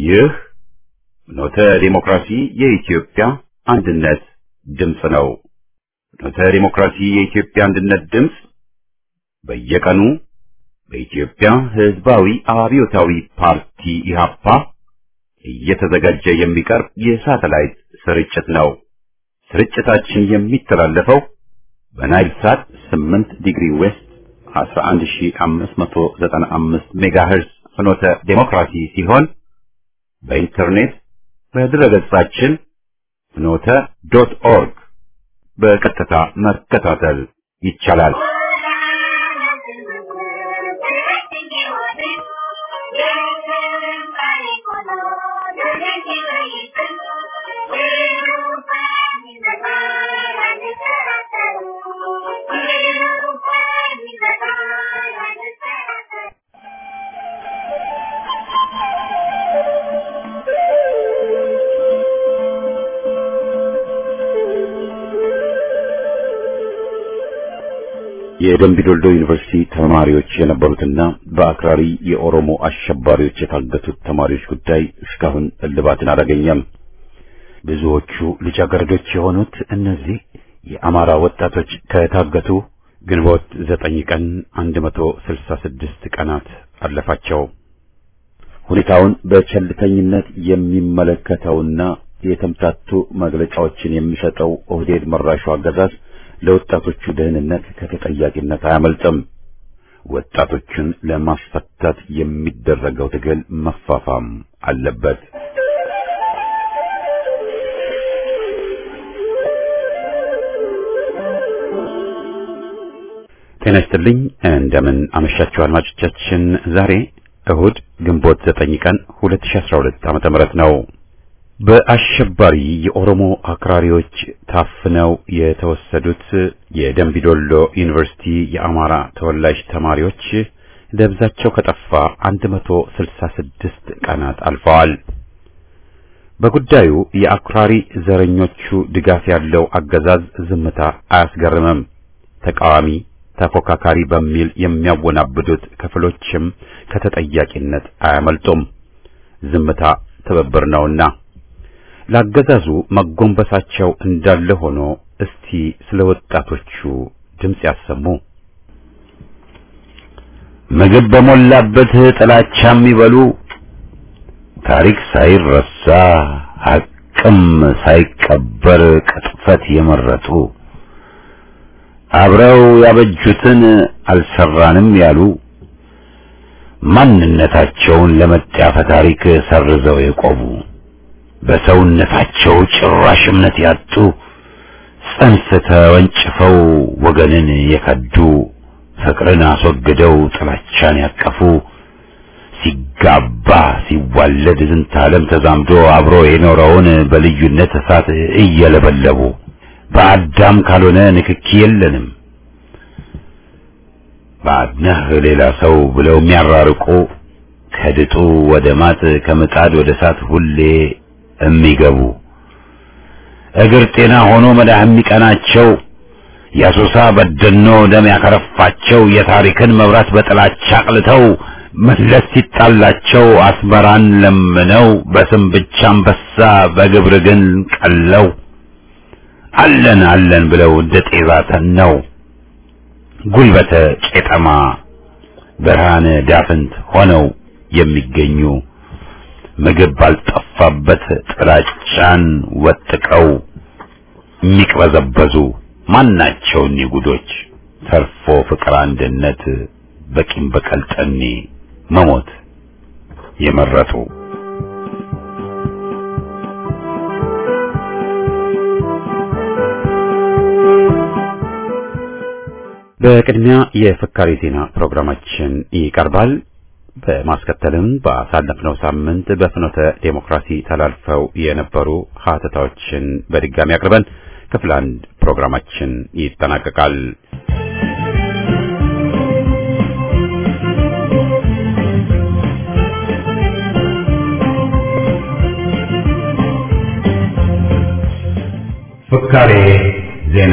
ይህ ኖተ ዲሞክራሲ የኢትዮጵያ አንድነት ድምፅ ነው። ኖተ ዲሞክራሲ የኢትዮጵያ አንድነት ድምፅ በየቀኑ በኢትዮጵያ ሕዝባዊ አብዮታዊ ፓርቲ ኢህአፓ እየተዘጋጀ የሚቀርብ የሳተላይት ስርጭት ነው። ስርጭታችን የሚተላለፈው በናይል ሳት 8 ዲግሪ ዌስት 11595 ሜጋሄርዝ ፍኖተ ዴሞክራሲ ሲሆን በኢንተርኔት በድረገጻችን ፍኖተ ዶት ኦርግ በቀጥታ መከታተል ይቻላል። የደምቢ ዶልዶ ዩኒቨርሲቲ ተማሪዎች የነበሩትና በአክራሪ የኦሮሞ አሸባሪዎች የታገቱት ተማሪዎች ጉዳይ እስካሁን እልባትን አላገኘም። ብዙዎቹ ልጃገረዶች የሆኑት እነዚህ የአማራ ወጣቶች ከታገቱ ግንቦት ዘጠኝ ቀን 166 ቀናት አለፋቸው። ሁኔታውን በቸልተኝነት የሚመለከተውና የተምታቱ መግለጫዎችን የሚሰጠው ኦህዴድ መራሹ አገዛዝ ለወጣቶቹ ደህንነት ከተጠያቂነት አያመልጥም። ወጣቶቹን ለማስፈታት የሚደረገው ትግል መፋፋም አለበት። ጤና ይስጥልኝ። እንደምን አመሻችሁ አድማጮቻችን። ዛሬ እሁድ ግንቦት ዘጠኝ ቀን 2012 ዓመተ ምህረት ነው። በአሸባሪ የኦሮሞ አክራሪዎች ታፍነው የተወሰዱት የደምቢዶሎ ዩኒቨርሲቲ የአማራ ተወላጅ ተማሪዎች ደብዛቸው ከጠፋ 166 ቀናት አልፈዋል። በጉዳዩ የአክራሪ ዘረኞቹ ድጋፍ ያለው አገዛዝ ዝምታ አያስገርምም። ተቃዋሚ ተፎካካሪ በሚል የሚያወናብዱት ክፍሎችም ከተጠያቂነት አያመልጡም። ዝምታ ትብብር ነውና ላገዛዙ መጎንበሳቸው እንዳለ ሆኖ እስቲ ስለ ወጣቶቹ ድምፅ ያሰሙ። ምግብ በሞላበት ጥላቻ የሚበሉ ታሪክ ሳይረሳ ሐቅም ሳይቀበር ቅጥፈት የመረጡ አብረው ያበጁትን አልሰራንም ያሉ ማንነታቸውን ለመጣፈ ታሪክ ሰርዘው የቆሙ በሰውነታቸው ጭራሽ እምነት ያጡ ጽንፍ ተወንጭፈው ወገንን የከዱ ፍቅርን አስወግደው ጥላቻን ያቀፉ ሲጋባ ሲዋለድ ዝንተ ዓለም ተዛምዶ አብሮ የኖረውን በልዩነት እሳት እየለበለቡ በአዳም ካልሆነ ንክኪ የለንም ባድነህ ሌላ ሰው ብለው የሚያራርቁ ከድጡ ወደ ማጥ ከምጣድ ወደ እሳት ሁሌ የሚገቡ እግር ጤና ሆኖ መዳህ የሚቀናቸው የአሶሳ በደኖ ደም ያከረፋቸው የታሪክን መብራት በጥላቻ አቅልተው መለስ ሲጣላቸው አስመራን ለምነው በስም ብቻ አንበሳ በግብር ግን ቀለው አለን አለን ብለው እንደ ጤዛ ተነው ጉልበተ ቄጠማ ብርሃነ ዳፍንት ሆነው የሚገኙ ምግብ ባልጠፋበት ጥላቻን ወጥቀው የሚቅበዘበዙ ማናቸው እኒህ ጉዶች? ተርፎ ፍቅር፣ አንድነት በቂም በቀል ጠኔ መሞት የመረጡ በቅድሚያ የፍካሪ ዜና ፕሮግራማችን ይቀርባል። በማስከተልም ባሳለፍነው ሳምንት በፍኖተ ዴሞክራሲ ተላልፈው የነበሩ ሀተታዎችን በድጋሚ አቅርበን ክፍል አንድ ፕሮግራማችን ይጠናቀቃል። ፍካሬ ዜና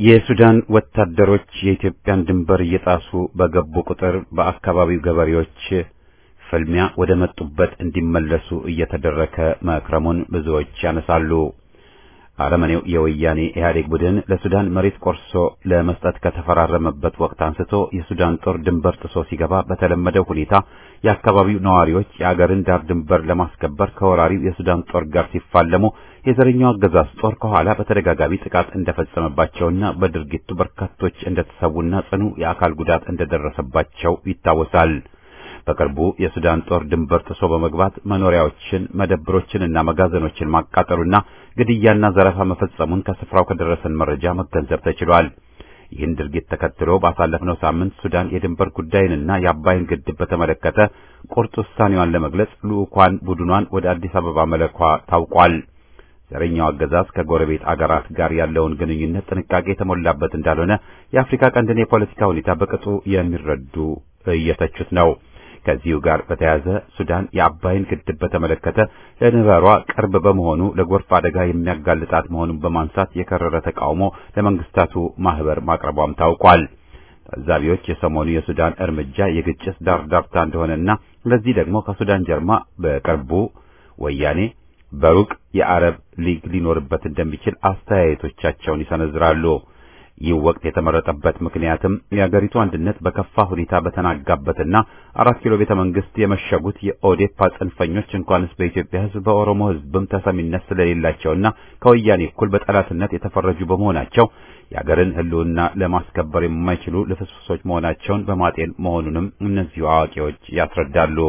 የሱዳን ወታደሮች የኢትዮጵያን ድንበር እየጣሱ በገቡ ቁጥር በአካባቢው ገበሬዎች ፍልሚያ ወደ መጡበት እንዲመለሱ እየተደረገ መክረሙን ብዙዎች ያነሳሉ። አረመኔው የወያኔ ኢህአዴግ ቡድን ለሱዳን መሬት ቆርሶ ለመስጠት ከተፈራረመበት ወቅት አንስቶ የሱዳን ጦር ድንበር ጥሶ ሲገባ በተለመደው ሁኔታ የአካባቢው ነዋሪዎች የአገርን ዳር ድንበር ለማስከበር ከወራሪው የሱዳን ጦር ጋር ሲፋለሙ የዘረኛው አገዛዝ ጦር ከኋላ በተደጋጋሚ ጥቃት እንደፈጸመባቸውና በድርጊቱ በርካቶች እንደተሰዉና ጽኑ የአካል ጉዳት እንደደረሰባቸው ይታወሳል። በቅርቡ የሱዳን ጦር ድንበር ጥሶ በመግባት መኖሪያዎችን፣ መደብሮችንና መጋዘኖችን ማቃጠሉና ግድያና ዘረፋ መፈጸሙን ከስፍራው ከደረሰን መረጃ መገንዘብ ተችሏል። ይህን ድርጊት ተከትሎ ባሳለፍነው ሳምንት ሱዳን የድንበር ጉዳይንና የአባይን ግድብ በተመለከተ ቁርጥ ውሳኔዋን ለመግለጽ ልዑኳን ቡድኗን ወደ አዲስ አበባ መለኳ ታውቋል። ዘረኛው አገዛዝ ከጎረቤት አገራት ጋር ያለውን ግንኙነት ጥንቃቄ የተሞላበት እንዳልሆነ የአፍሪካ ቀንድን የፖለቲካ ሁኔታ በቅጡ የሚረዱ እየተቹት ነው። ከዚሁ ጋር በተያያዘ ሱዳን የአባይን ግድብ በተመለከተ ለድንበሯ ቅርብ በመሆኑ ለጎርፍ አደጋ የሚያጋልጣት መሆኑን በማንሳት የከረረ ተቃውሞ ለመንግስታቱ ማህበር ማቅረቧም ታውቋል። ታዛቢዎች የሰሞኑ የሱዳን እርምጃ የግጭት ዳርዳርታ እንደሆነና ለዚህ ደግሞ ከሱዳን ጀርማ በቅርቡ ወያኔ በሩቅ የአረብ ሊግ ሊኖርበት እንደሚችል አስተያየቶቻቸውን ይሰነዝራሉ። ይህ ወቅት የተመረጠበት ምክንያትም የአገሪቱ አንድነት በከፋ ሁኔታ በተናጋበትና አራት ኪሎ ቤተ መንግስት የመሸጉት የኦዴፓ ጽንፈኞች እንኳንስ በኢትዮጵያ ሕዝብ በኦሮሞ ሕዝብም ተሰሚነት ስለሌላቸውና ከወያኔ እኩል በጠላትነት የተፈረጁ በመሆናቸው የአገርን ሕልውና ለማስከበር የማይችሉ ልፍስፍሶች መሆናቸውን በማጤን መሆኑንም እነዚሁ አዋቂዎች ያስረዳሉ።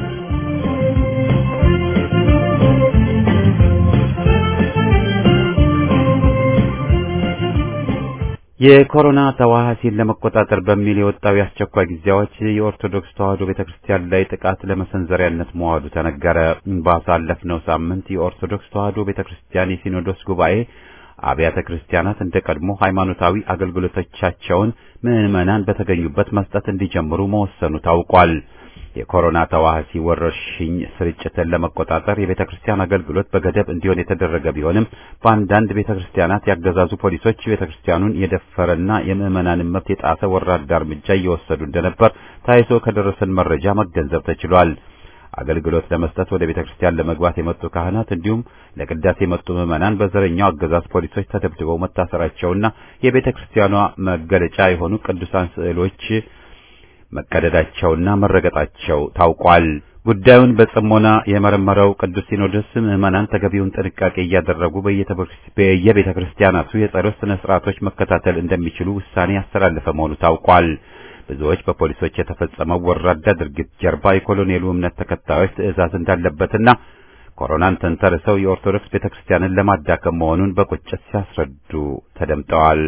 የኮሮና ተዋሃሲን ለመቆጣጠር በሚል የወጣው የአስቸኳይ ጊዜ አዋጅ የኦርቶዶክስ ተዋሕዶ ቤተክርስቲያን ላይ ጥቃት ለመሰንዘሪያነት መዋሉ ተነገረ። ባሳለፍነው ሳምንት የኦርቶዶክስ ተዋሕዶ ቤተክርስቲያን የሲኖዶስ ጉባኤ አብያተ ክርስቲያናት እንደ ቀድሞ ሃይማኖታዊ አገልግሎቶቻቸውን ምዕመናን በተገኙበት መስጠት እንዲጀምሩ መወሰኑ ታውቋል። የኮሮና ተዋሃሲ ወረርሽኝ ስርጭትን ለመቆጣጠር የቤተ ክርስቲያን አገልግሎት በገደብ እንዲሆን የተደረገ ቢሆንም በአንዳንድ ቤተ ክርስቲያናት ያገዛዙ ፖሊሶች ቤተ ክርስቲያኑን የደፈረና የምዕመናንን መብት የጣሰ ወራዳ እርምጃ እየወሰዱ እንደነበር ታይቶ ከደረሰን መረጃ መገንዘብ ተችሏል። አገልግሎት ለመስጠት ወደ ቤተ ክርስቲያን ለመግባት የመጡ ካህናት እንዲሁም ለቅዳሴ የመጡ ምዕመናን በዘረኛው አገዛዝ ፖሊሶች ተደብድበው መታሰራቸውና የቤተ ክርስቲያኗ መገለጫ የሆኑ ቅዱሳን ስዕሎች መቀደዳቸውና መረገጣቸው ታውቋል። ጉዳዩን በጽሞና የመረመረው ቅዱስ ሲኖዶስ ምዕመናን ተገቢውን ጥንቃቄ እያደረጉ በየቤተ ክርስቲያናቱ የጸሎት ስነ ስርዓቶች መከታተል እንደሚችሉ ውሳኔ ያስተላለፈ መሆኑ ታውቋል። ብዙዎች በፖሊሶች የተፈጸመው ወራዳ ድርጊት ጀርባ የኮሎኔሉ እምነት ተከታዮች ትዕዛዝ እንዳለበትና ኮሮናን ተንተርሰው የኦርቶዶክስ ቤተክርስቲያንን ለማዳከም መሆኑን በቁጭት ሲያስረዱ ተደምጠዋል።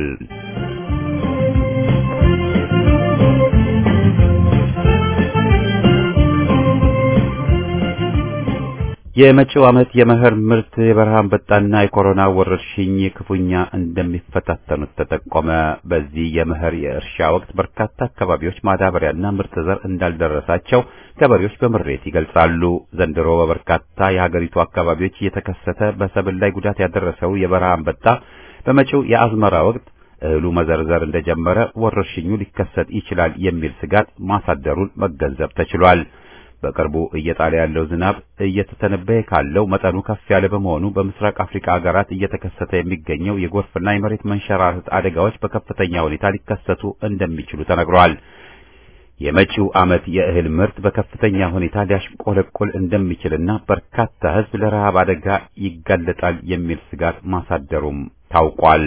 የመጪው ዓመት የመኸር ምርት የበረሃ አንበጣና የኮሮና ወረርሽኝ ክፉኛ እንደሚፈታተኑት ተጠቆመ። በዚህ የመኸር የእርሻ ወቅት በርካታ አካባቢዎች ማዳበሪያና ምርጥ ዘር እንዳልደረሳቸው ገበሬዎች በምሬት ይገልጻሉ። ዘንድሮ በበርካታ የሀገሪቱ አካባቢዎች እየተከሰተ በሰብል ላይ ጉዳት ያደረሰው የበረሃ አንበጣ በመጪው የአዝመራ ወቅት እህሉ መዘርዘር እንደጀመረ ወረርሽኙ ሊከሰት ይችላል የሚል ስጋት ማሳደሩን መገንዘብ ተችሏል። በቅርቡ እየጣለ ያለው ዝናብ እየተተነበየ ካለው መጠኑ ከፍ ያለ በመሆኑ በምስራቅ አፍሪካ ሀገራት እየተከሰተ የሚገኘው የጎርፍና የመሬት መንሸራተት አደጋዎች በከፍተኛ ሁኔታ ሊከሰቱ እንደሚችሉ ተነግሯል። የመጪው ዓመት የእህል ምርት በከፍተኛ ሁኔታ ሊያሽቆለቆል እንደሚችልና በርካታ ሕዝብ ለረሃብ አደጋ ይጋለጣል የሚል ስጋት ማሳደሩም ታውቋል።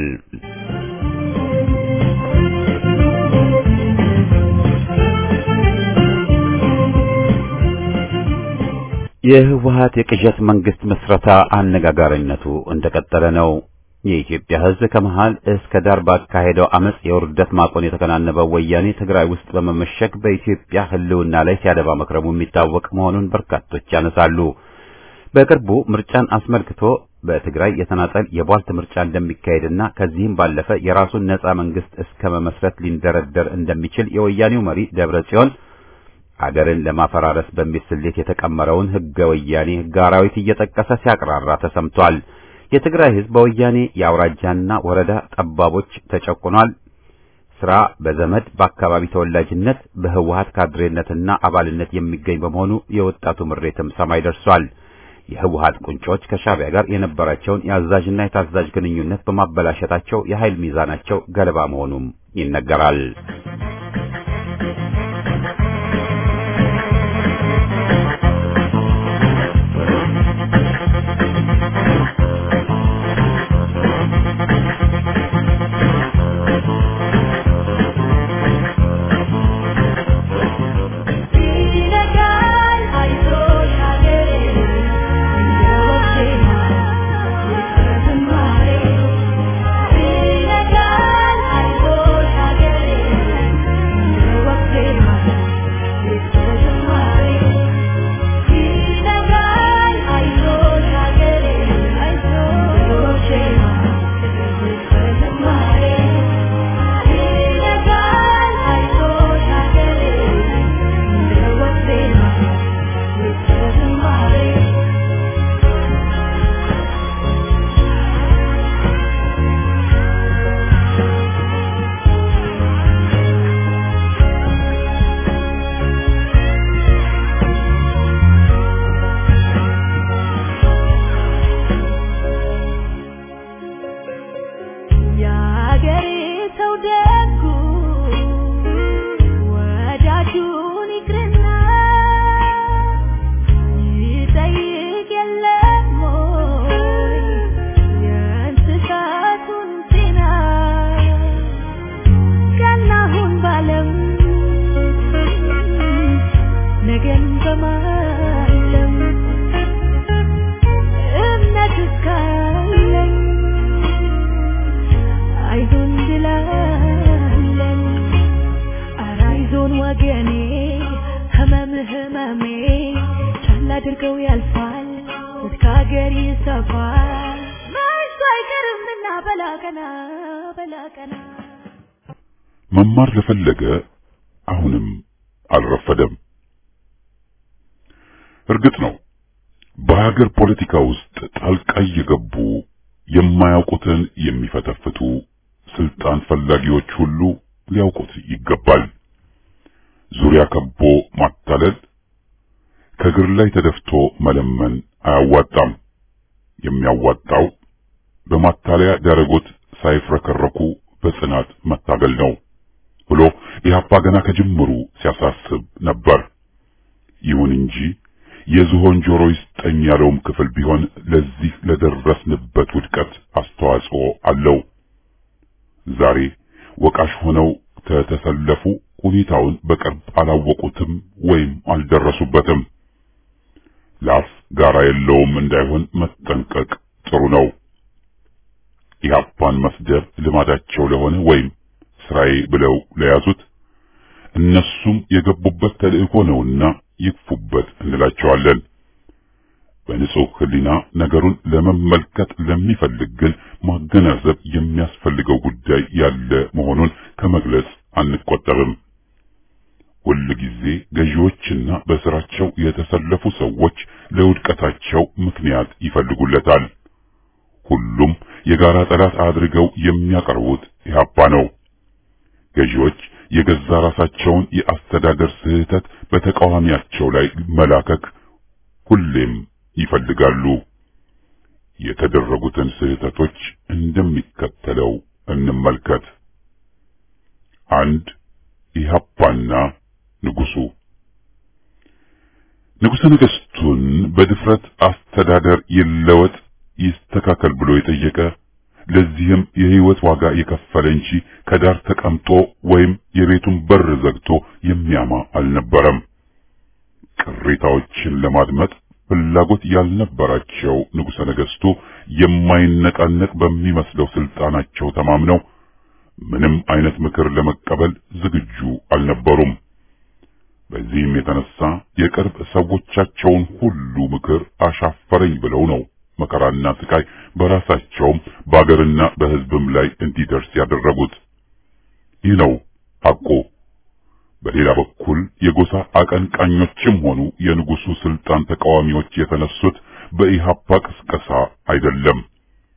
የህወሀት የቅዠት መንግስት ምስረታ አነጋጋሪነቱ እንደቀጠለ ነው። የኢትዮጵያ ህዝብ ከመሃል እስከ ዳር ባካሄደው አመጽ የውርደት ማቆን የተከናነበው ወያኔ ትግራይ ውስጥ በመመሸግ በኢትዮጵያ ህልውና ላይ ሲያደባ መክረሙ የሚታወቅ መሆኑን በርካቶች ያነሳሉ። በቅርቡ ምርጫን አስመልክቶ በትግራይ የተናጠል የቧልት ምርጫ እንደሚካሄድና ከዚህም ባለፈ የራሱን ነጻ መንግስት እስከ መመስረት ሊንደረደር እንደሚችል የወያኔው መሪ ደብረ ጽዮን አገርን ለማፈራረስ በሚል ስሌት የተቀመረውን ህገ ወያኔ ህገ አራዊት እየጠቀሰ ሲያቅራራ ተሰምቷል። የትግራይ ህዝብ በወያኔ የአውራጃና ወረዳ ጠባቦች ተጨቁኗል። ስራ በዘመድ በአካባቢ ተወላጅነት በህወሀት ካድሬነትና አባልነት የሚገኝ በመሆኑ የወጣቱ ምሬትም ሰማይ ደርሷል። የህወሀት ቁንጮች ከሻዕቢያ ጋር የነበራቸውን የአዛዥና የታዛዥ ግንኙነት በማበላሸታቸው የኃይል ሚዛናቸው ገለባ መሆኑም ይነገራል። መማር ለፈለገ አሁንም አልረፈደም። እርግጥ ነው በሀገር ፖለቲካ ውስጥ ጣልቃ እየገቡ የማያውቁትን የሚፈተፍቱ ስልጣን ፈላጊዎች ሁሉ ሊያውቁት ይገባል። ዙሪያ ከቦ ማታለል፣ ከእግር ላይ ተደፍቶ መለመን አያዋጣም። የሚያዋጣው በማታለያ ዳረጎት ሳይፍረከረኩ በጽናት መታገል ነው ብሎ ኢህአፓ ገና ከጅምሩ ሲያሳስብ ነበር። ይሁን እንጂ የዝሆን ጆሮ ይስጠኝ ያለውም ክፍል ቢሆን ለዚህ ለደረስንበት ውድቀት አስተዋጽኦ አለው። ዛሬ ወቃሽ ሆነው ተተሰለፉ ሁኔታውን በቅርብ አላወቁትም ወይም አልደረሱበትም። ላፍ ጋራ የለውም እንዳይሆን መጠንቀቅ ጥሩ ነው። ኢህአፓን መስደብ ልማዳቸው ለሆነ ወይም ስራዬ ብለው ለያዙት እነሱም የገቡበት ተልእኮ ነውና ይክፉበት እንላቸዋለን። በንጹህ ሕሊና ነገሩን ለመመልከት ለሚፈልግ ግን ማገናዘብ የሚያስፈልገው ጉዳይ ያለ መሆኑን ከመግለጽ አንቆጠብም። ሁል ጊዜ ገዢዎችና በስራቸው የተሰለፉ ሰዎች ለውድቀታቸው ምክንያት ይፈልጉለታል። ሁሉም የጋራ ጠላት አድርገው የሚያቀርቡት ኢህአፓ ነው። ገዢዎች የገዛ ራሳቸውን የአስተዳደር ስህተት በተቃዋሚያቸው ላይ መላከክ ሁሌም ይፈልጋሉ። የተደረጉትን ስህተቶች እንደሚከተለው እንመልከት። አንድ ኢህአፓና ንጉሱ ንጉሠ ነገሥቱን በድፍረት አስተዳደር ይለወጥ ይስተካከል ብሎ የጠየቀ ለዚህም የህይወት ዋጋ የከፈለ እንጂ ከዳር ተቀምጦ ወይም የቤቱን በር ዘግቶ የሚያማ አልነበረም። ቅሬታዎችን ለማድመጥ ፍላጎት ያልነበራቸው ንጉሠ ነገሥቱ የማይነቃነቅ በሚመስለው ስልጣናቸው ተማምነው ምንም አይነት ምክር ለመቀበል ዝግጁ አልነበሩም። በዚህም የተነሳ የቅርብ ሰዎቻቸውን ሁሉ ምክር አሻፈረኝ ብለው ነው መከራና ስቃይ በራሳቸውም በአገርና በሕዝብም ላይ እንዲደርስ ያደረጉት። ይህ ነው ሐቁ። በሌላ በኩል የጎሳ አቀንቃኞችም ሆኑ የንጉሱ ስልጣን ተቃዋሚዎች የተነሱት በኢሃፓ ቅስቀሳ አይደለም።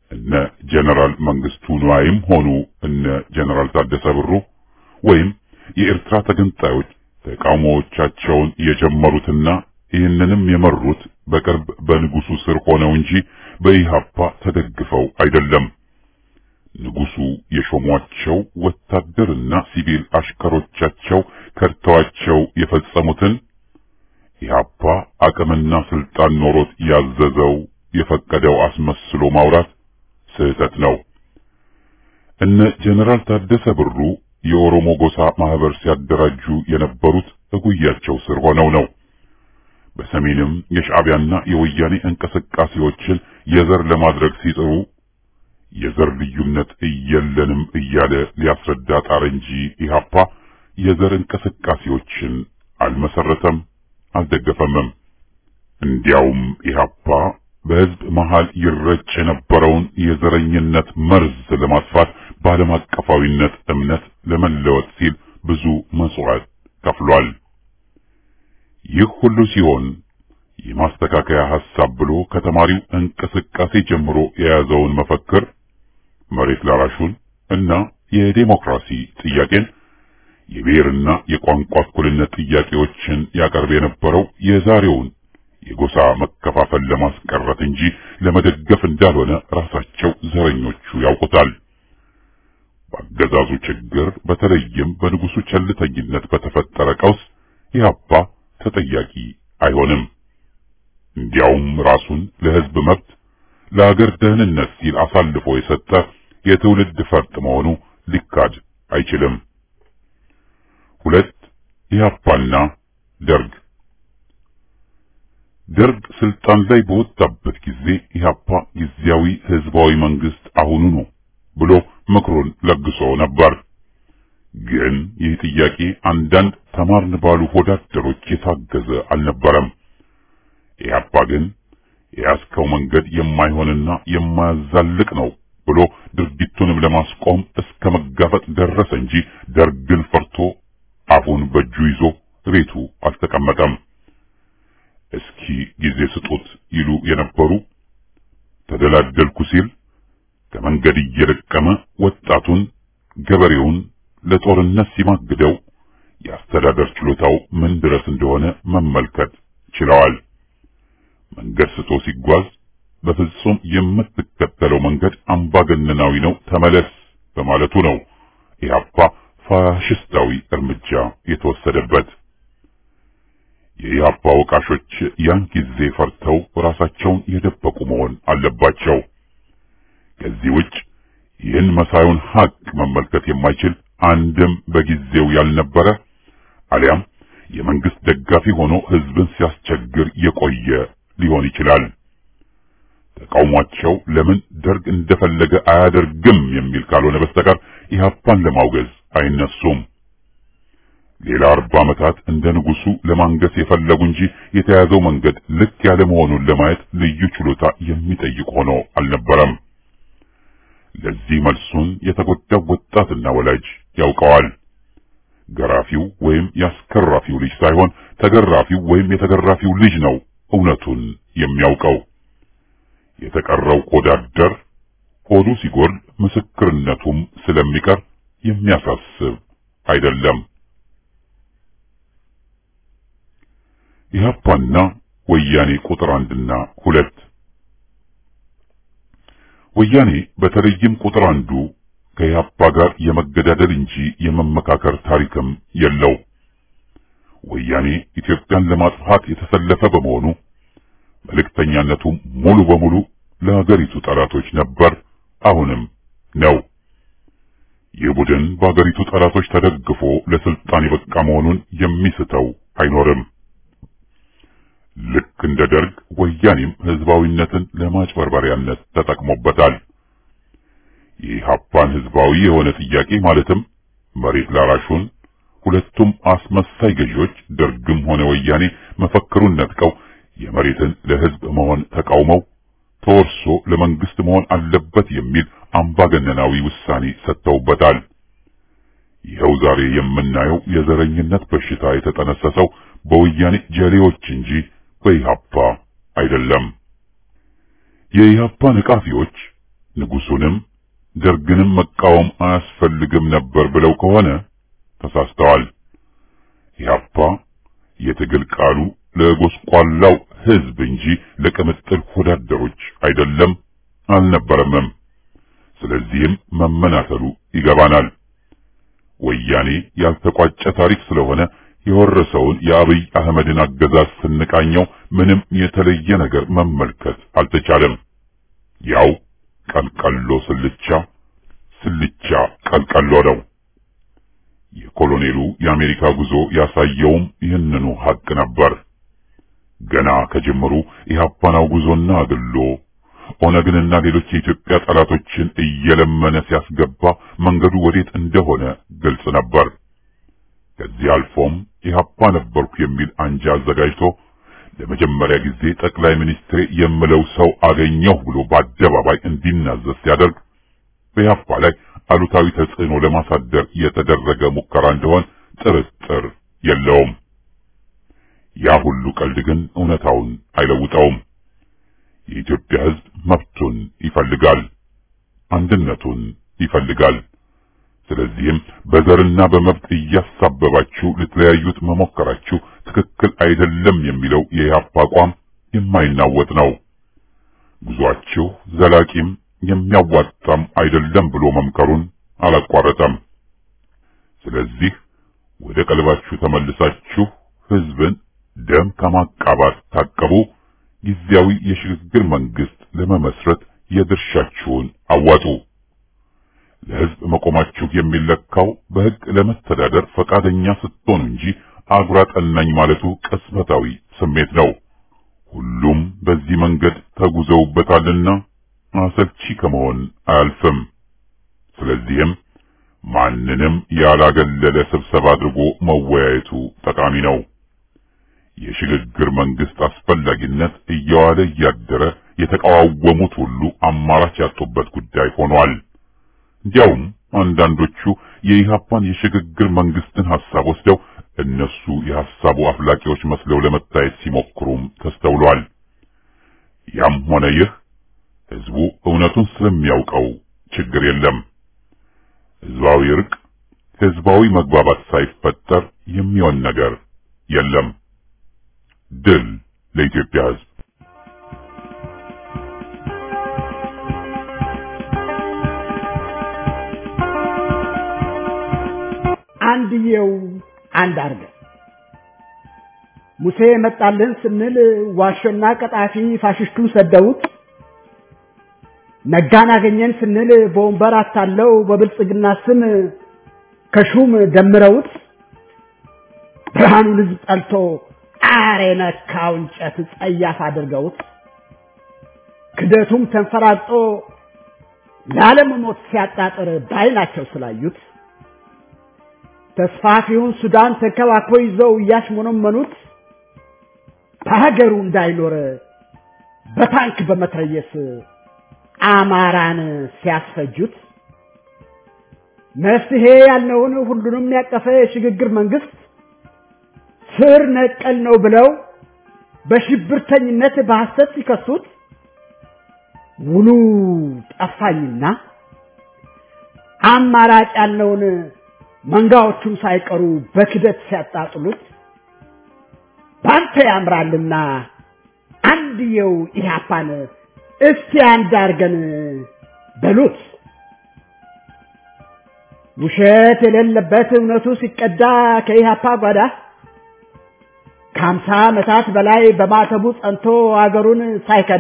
እነ ጀነራል መንግስቱ ንዋይም ሆኑ እነ ጀነራል ታደሰ ብሩ ወይም የኤርትራ ተገንጣዮች ተቃውሞዎቻቸውን የጀመሩትና ይህንንም የመሩት በቅርብ በንጉሱ ስር ሆነው እንጂ በኢሃፓ ተደግፈው አይደለም። ንጉሱ የሾሟቸው ወታደርና ሲቪል አሽከሮቻቸው ከድተዋቸው የፈጸሙትን ኢሃፓ አቅምና ስልጣን ኖሮት ያዘዘው የፈቀደው አስመስሎ ማውራት ስህተት ነው። እነ ጀነራል ታደሰ ብሩ የኦሮሞ ጎሳ ማህበር ሲያደራጁ የነበሩት እጉያቸው ስር ሆነው ነው። በሰሜንም የሻዕቢያና የወያኔ እንቅስቃሴዎችን የዘር ለማድረግ ሲጥሩ የዘር ልዩነት እየለንም እያለ ሊያስረዳ ጣር እንጂ ኢሃፓ የዘር እንቅስቃሴዎችን አልመሰረተም፣ አልደገፈምም። እንዲያውም ኢሃፓ በህዝብ መሃል ይረጭ የነበረውን የዘረኝነት መርዝ ለማጥፋት በዓለም አቀፋዊነት እምነት ለመለወጥ ሲል ብዙ መስዋዕት ከፍሏል። ይህ ሁሉ ሲሆን የማስተካከያ ሐሳብ ብሎ ከተማሪው እንቅስቃሴ ጀምሮ የያዘውን መፈክር መሬት ላራሹን እና የዴሞክራሲ ጥያቄን የብሔርና የቋንቋ እኩልነት ጥያቄዎችን ያቀርብ የነበረው የዛሬውን የጎሳ መከፋፈል ለማስቀረት እንጂ ለመደገፍ እንዳልሆነ ራሳቸው ዘረኞቹ ያውቁታል። በአገዛዙ ችግር በተለይም በንጉሱ ቸልተኝነት በተፈጠረ ቀውስ ኢህአፓ ተጠያቂ አይሆንም። እንዲያውም ራሱን ለህዝብ መብት ለሀገር ደህንነት ሲል አሳልፎ የሰጠ የትውልድ ፈርጥ መሆኑ ሊካድ አይችልም። ሁለት ኢህአፓና ደርግ ደርግ ስልጣን ላይ በወጣበት ጊዜ ኢህአፓ ጊዜያዊ ህዝባዊ መንግስት አሁኑ ነው ብሎ ምክሩን ለግሶ ነበር። ግን ይህ ጥያቄ አንዳንድ ተማርን ባሉ ወዳደሮች የታገዘ አልነበረም። ኢህአፓ ግን የያዝከው መንገድ የማይሆንና የማያዛልቅ ነው ብሎ ድርጊቱንም ለማስቆም እስከ መጋፈጥ ደረሰ እንጂ ደርግን ፈርቶ አፉን በእጁ ይዞ ቤቱ አልተቀመጠም። እስኪ ጊዜ ስጡት ይሉ የነበሩ ተደላደልኩ ሲል ከመንገድ እየለቀመ ወጣቱን ገበሬውን ለጦርነት ሲማግደው የአስተዳደር ችሎታው ምን ድረስ እንደሆነ መመልከት ችለዋል። መንገድ ስቶ ሲጓዝ በፍጹም የምትከተለው መንገድ አምባገነናዊ ነው፣ ተመለስ በማለቱ ነው ኢህአፓ ፋሽስታዊ እርምጃ የተወሰደበት። የኢህአፓ ወቃሾች ያን ጊዜ ፈርተው ራሳቸውን የደበቁ መሆን አለባቸው። ከዚህ ውጭ ይህን መሳዩን ሀቅ መመልከት የማይችል አንድም በጊዜው ያልነበረ አሊያም የመንግስት ደጋፊ ሆኖ ህዝብን ሲያስቸግር የቆየ ሊሆን ይችላል። ተቃውሟቸው ለምን ደርግ እንደፈለገ አያደርግም የሚል ካልሆነ በስተቀር ኢህአፓን ለማውገዝ አይነሱም። ሌላ አርባ ዓመታት እንደ ንጉሱ ለማንገስ የፈለጉ እንጂ የተያዘው መንገድ ልክ ያለ መሆኑን ለማየት ልዩ ችሎታ የሚጠይቅ ሆኖ አልነበረም። ለዚህ መልሱን የተጎዳው ወጣትና ወላጅ ያውቀዋል። ገራፊው ወይም ያስከራፊው ልጅ ሳይሆን ተገራፊው ወይም የተገራፊው ልጅ ነው እውነቱን የሚያውቀው። የተቀረው ኮዳደር ሆዱ ሲጎል ምስክርነቱም ስለሚቀር የሚያሳስብ አይደለም። ኢህአፓና ወያኔ ቁጥር አንድና ሁለት ወያኔ በተለይም ቁጥር አንዱ ከኢህአፓ ጋር የመገዳደል እንጂ የመመካከር ታሪክም የለው። ወያኔ ኢትዮጵያን ለማጥፋት የተሰለፈ በመሆኑ መልእክተኛነቱም ሙሉ በሙሉ ለሀገሪቱ ጠላቶች ነበር፣ አሁንም ነው። ይህ ቡድን በሀገሪቱ ጠላቶች ተደግፎ ለስልጣን የበቃ መሆኑን የሚስተው አይኖርም። ልክ እንደ ደርግ ወያኔም ህዝባዊነትን ለማጭበርበሪያነት ተጠቅሞበታል። የኢህአፓን ህዝባዊ የሆነ ጥያቄ ማለትም መሬት ላራሹን ሁለቱም አስመሳይ ገዢዎች ደርግም ሆነ ወያኔ መፈክሩን ነጥቀው የመሬትን ለህዝብ መሆን ተቃውመው ተወርሶ ለመንግስት መሆን አለበት የሚል አምባገነናዊ ውሳኔ ሰጥተውበታል። ይኸው ዛሬ የምናየው የዘረኝነት በሽታ የተጠነሰሰው በወያኔ ጀሌዎች እንጂ በኢህአፓ አይደለም። የኢህአፓ ነቃፊዎች ንጉሱንም ደርግንም መቃወም አያስፈልግም ነበር ብለው ከሆነ ተሳስተዋል። ኢህአፓ የትግል ቃሉ ለጎስቋላው ህዝብ እንጂ ለቅምጥል ወዳደሮች አይደለም አልነበረምም። ስለዚህም መመናተሉ ይገባናል። ወያኔ ያልተቋጨ ታሪክ ስለሆነ የወረሰውን የአብይ አህመድን አገዛዝ ስንቃኘው ምንም የተለየ ነገር መመልከት አልተቻለም። ያው ቀልቀሎ ስልቻ ስልቻ ቀልቀሎ ነው። የኮሎኔሉ የአሜሪካ ጉዞ ያሳየውም ይህንኑ ሀቅ ነበር። ገና ከጅምሩ ኢህአፓናው ጉዞና አግሎ ኦነግንና ሌሎች የኢትዮጵያ ጠላቶችን እየለመነ ሲያስገባ መንገዱ ወዴት እንደሆነ ግልጽ ነበር። ከዚህ አልፎም ኢህአፓ ነበርኩ የሚል አንጃ አዘጋጅቶ ለመጀመሪያ ጊዜ ጠቅላይ ሚኒስትሬ የምለው ሰው አገኘሁ ብሎ በአደባባይ እንዲናዘዝ ሲያደርግ በኢህአፓ ላይ አሉታዊ ተጽዕኖ ለማሳደር የተደረገ ሙከራ እንደሆን ጥርጥር የለውም። ያ ሁሉ ቀልድ ግን እውነታውን አይለውጠውም። የኢትዮጵያ ሕዝብ መብቱን ይፈልጋል፣ አንድነቱን ይፈልጋል። ስለዚህም በዘርና በመብት እያሳበባችሁ ልትለያዩት መሞከራችሁ ትክክል አይደለም የሚለው የኢህአፓ አቋም የማይናወጥ ነው። ጉዟችሁ ዘላቂም የሚያዋጣም አይደለም ብሎ መምከሩን አላቋረጠም። ስለዚህ ወደ ቀልባችሁ ተመልሳችሁ ሕዝብን ደም ከማቃባት ታቀቡ። ጊዜያዊ የሽግግር መንግስት ለመመስረት የድርሻችሁን አዋጡ። ለሕዝብ መቆማችሁ የሚለካው በሕግ ለመተዳደር ፈቃደኛ ስትሆኑ እንጂ አጉራ ጠናኝ ማለቱ ቅጽበታዊ ስሜት ነው። ሁሉም በዚህ መንገድ ተጉዘውበታልና አሰልቺ ከመሆን አያልፍም። ስለዚህም ማንንም ያላገለለ ስብሰባ አድርጎ መወያየቱ ጠቃሚ ነው። የሽግግር መንግስት አስፈላጊነት እየዋለ እያደረ የተቃዋወሙት ሁሉ አማራጭ ያጡበት ጉዳይ ሆኗል። እንዲያውም አንዳንዶቹ የኢህአፓን የሽግግር መንግስትን ሐሳብ ወስደው እነሱ የሐሳቡ አፍላቂዎች መስለው ለመታየት ሲሞክሩም ተስተውሏል። ያም ሆነ ይህ ህዝቡ እውነቱን ስለሚያውቀው ችግር የለም። ህዝባዊ እርቅ፣ ህዝባዊ መግባባት ሳይፈጠር የሚሆን ነገር የለም። ድል ለኢትዮጵያ ህዝብ! አንድየው አንድ አርገን ሙሴ መጣልን ስንል ዋሾና ቀጣፊ ፋሽስቱን ሰደውት ነጋን አገኘን ስንል በወንበር አታለው በብልጽግና ስም ከሹም ደምረውት ብርሃኑን ህዝብ ጠልቶ ጣር የነካው እንጨት ጸያፍ አድርገውት ክደቱም ተንፈራጦ ለዓለም ሞት ሲያጣጥር ባይናቸው ስላዩት ተስፋፊውን ሱዳን ተንከባክቦ ይዘው እያሽሞነመኑት በሀገሩ እንዳይኖር በታንክ በመትረየስ አማራን ሲያስፈጁት መፍትሄ ያልነውን ሁሉንም ያቀፈ የሽግግር መንግስት ስር ነቀል ነው ብለው በሽብርተኝነት በሐሰት ሲከሱት ውሉ ጠፋኝና አማራጭ ያልነውን መንጋዎቹም ሳይቀሩ በክደት ሲያጣጥሉት ባንተ ያምራልና አንድየው ኢህአፓን እስቲ አንድ አርገን በሉት። ውሸት የሌለበት እውነቱ ሲቀዳ ከኢህአፓ ጓዳ ከሀምሳ ዓመታት በላይ በማተቡ ጸንቶ አገሩን ሳይከዳ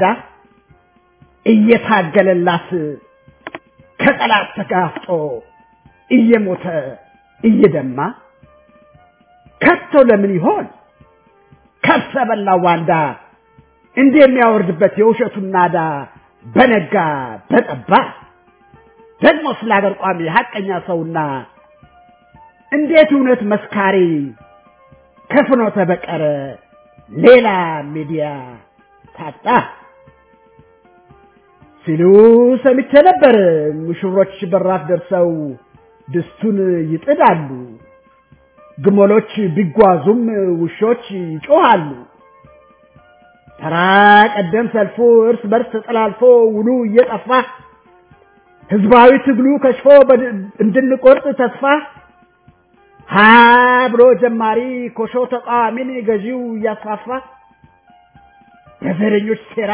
እየታገለላት ከጠላት ተጋፍጦ እየሞተ እየደማ ከቶ ለምን ይሆን ከርሰ በላው ዋንዳ እንዲህ የሚያወርድበት የውሸቱን ናዳ በነጋ በጠባ ደግሞ ስለ አገር ቋሚ ሀቀኛ ሰውና እንዴት እውነት መስካሪ ከፍኖተ በቀረ ሌላ ሚዲያ ታጣ ሲሉ ሰምቼ ነበር። ሙሽሮች በራፍ ደርሰው ድስቱን ይጥዳሉ፣ ግመሎች ቢጓዙም ውሾች ይጮሃሉ። ተራ ቀደም ሰልፉ እርስ በርስ ተጠላልፎ ውሉ እየጠፋ ህዝባዊ ትግሉ ከሽፎ እንድንቆርጥ ተስፋ ሀ ብሎ ጀማሪ ኮሾ ተቃዋሚን ገዢው እያስፋፋ በዘረኞች ሴራ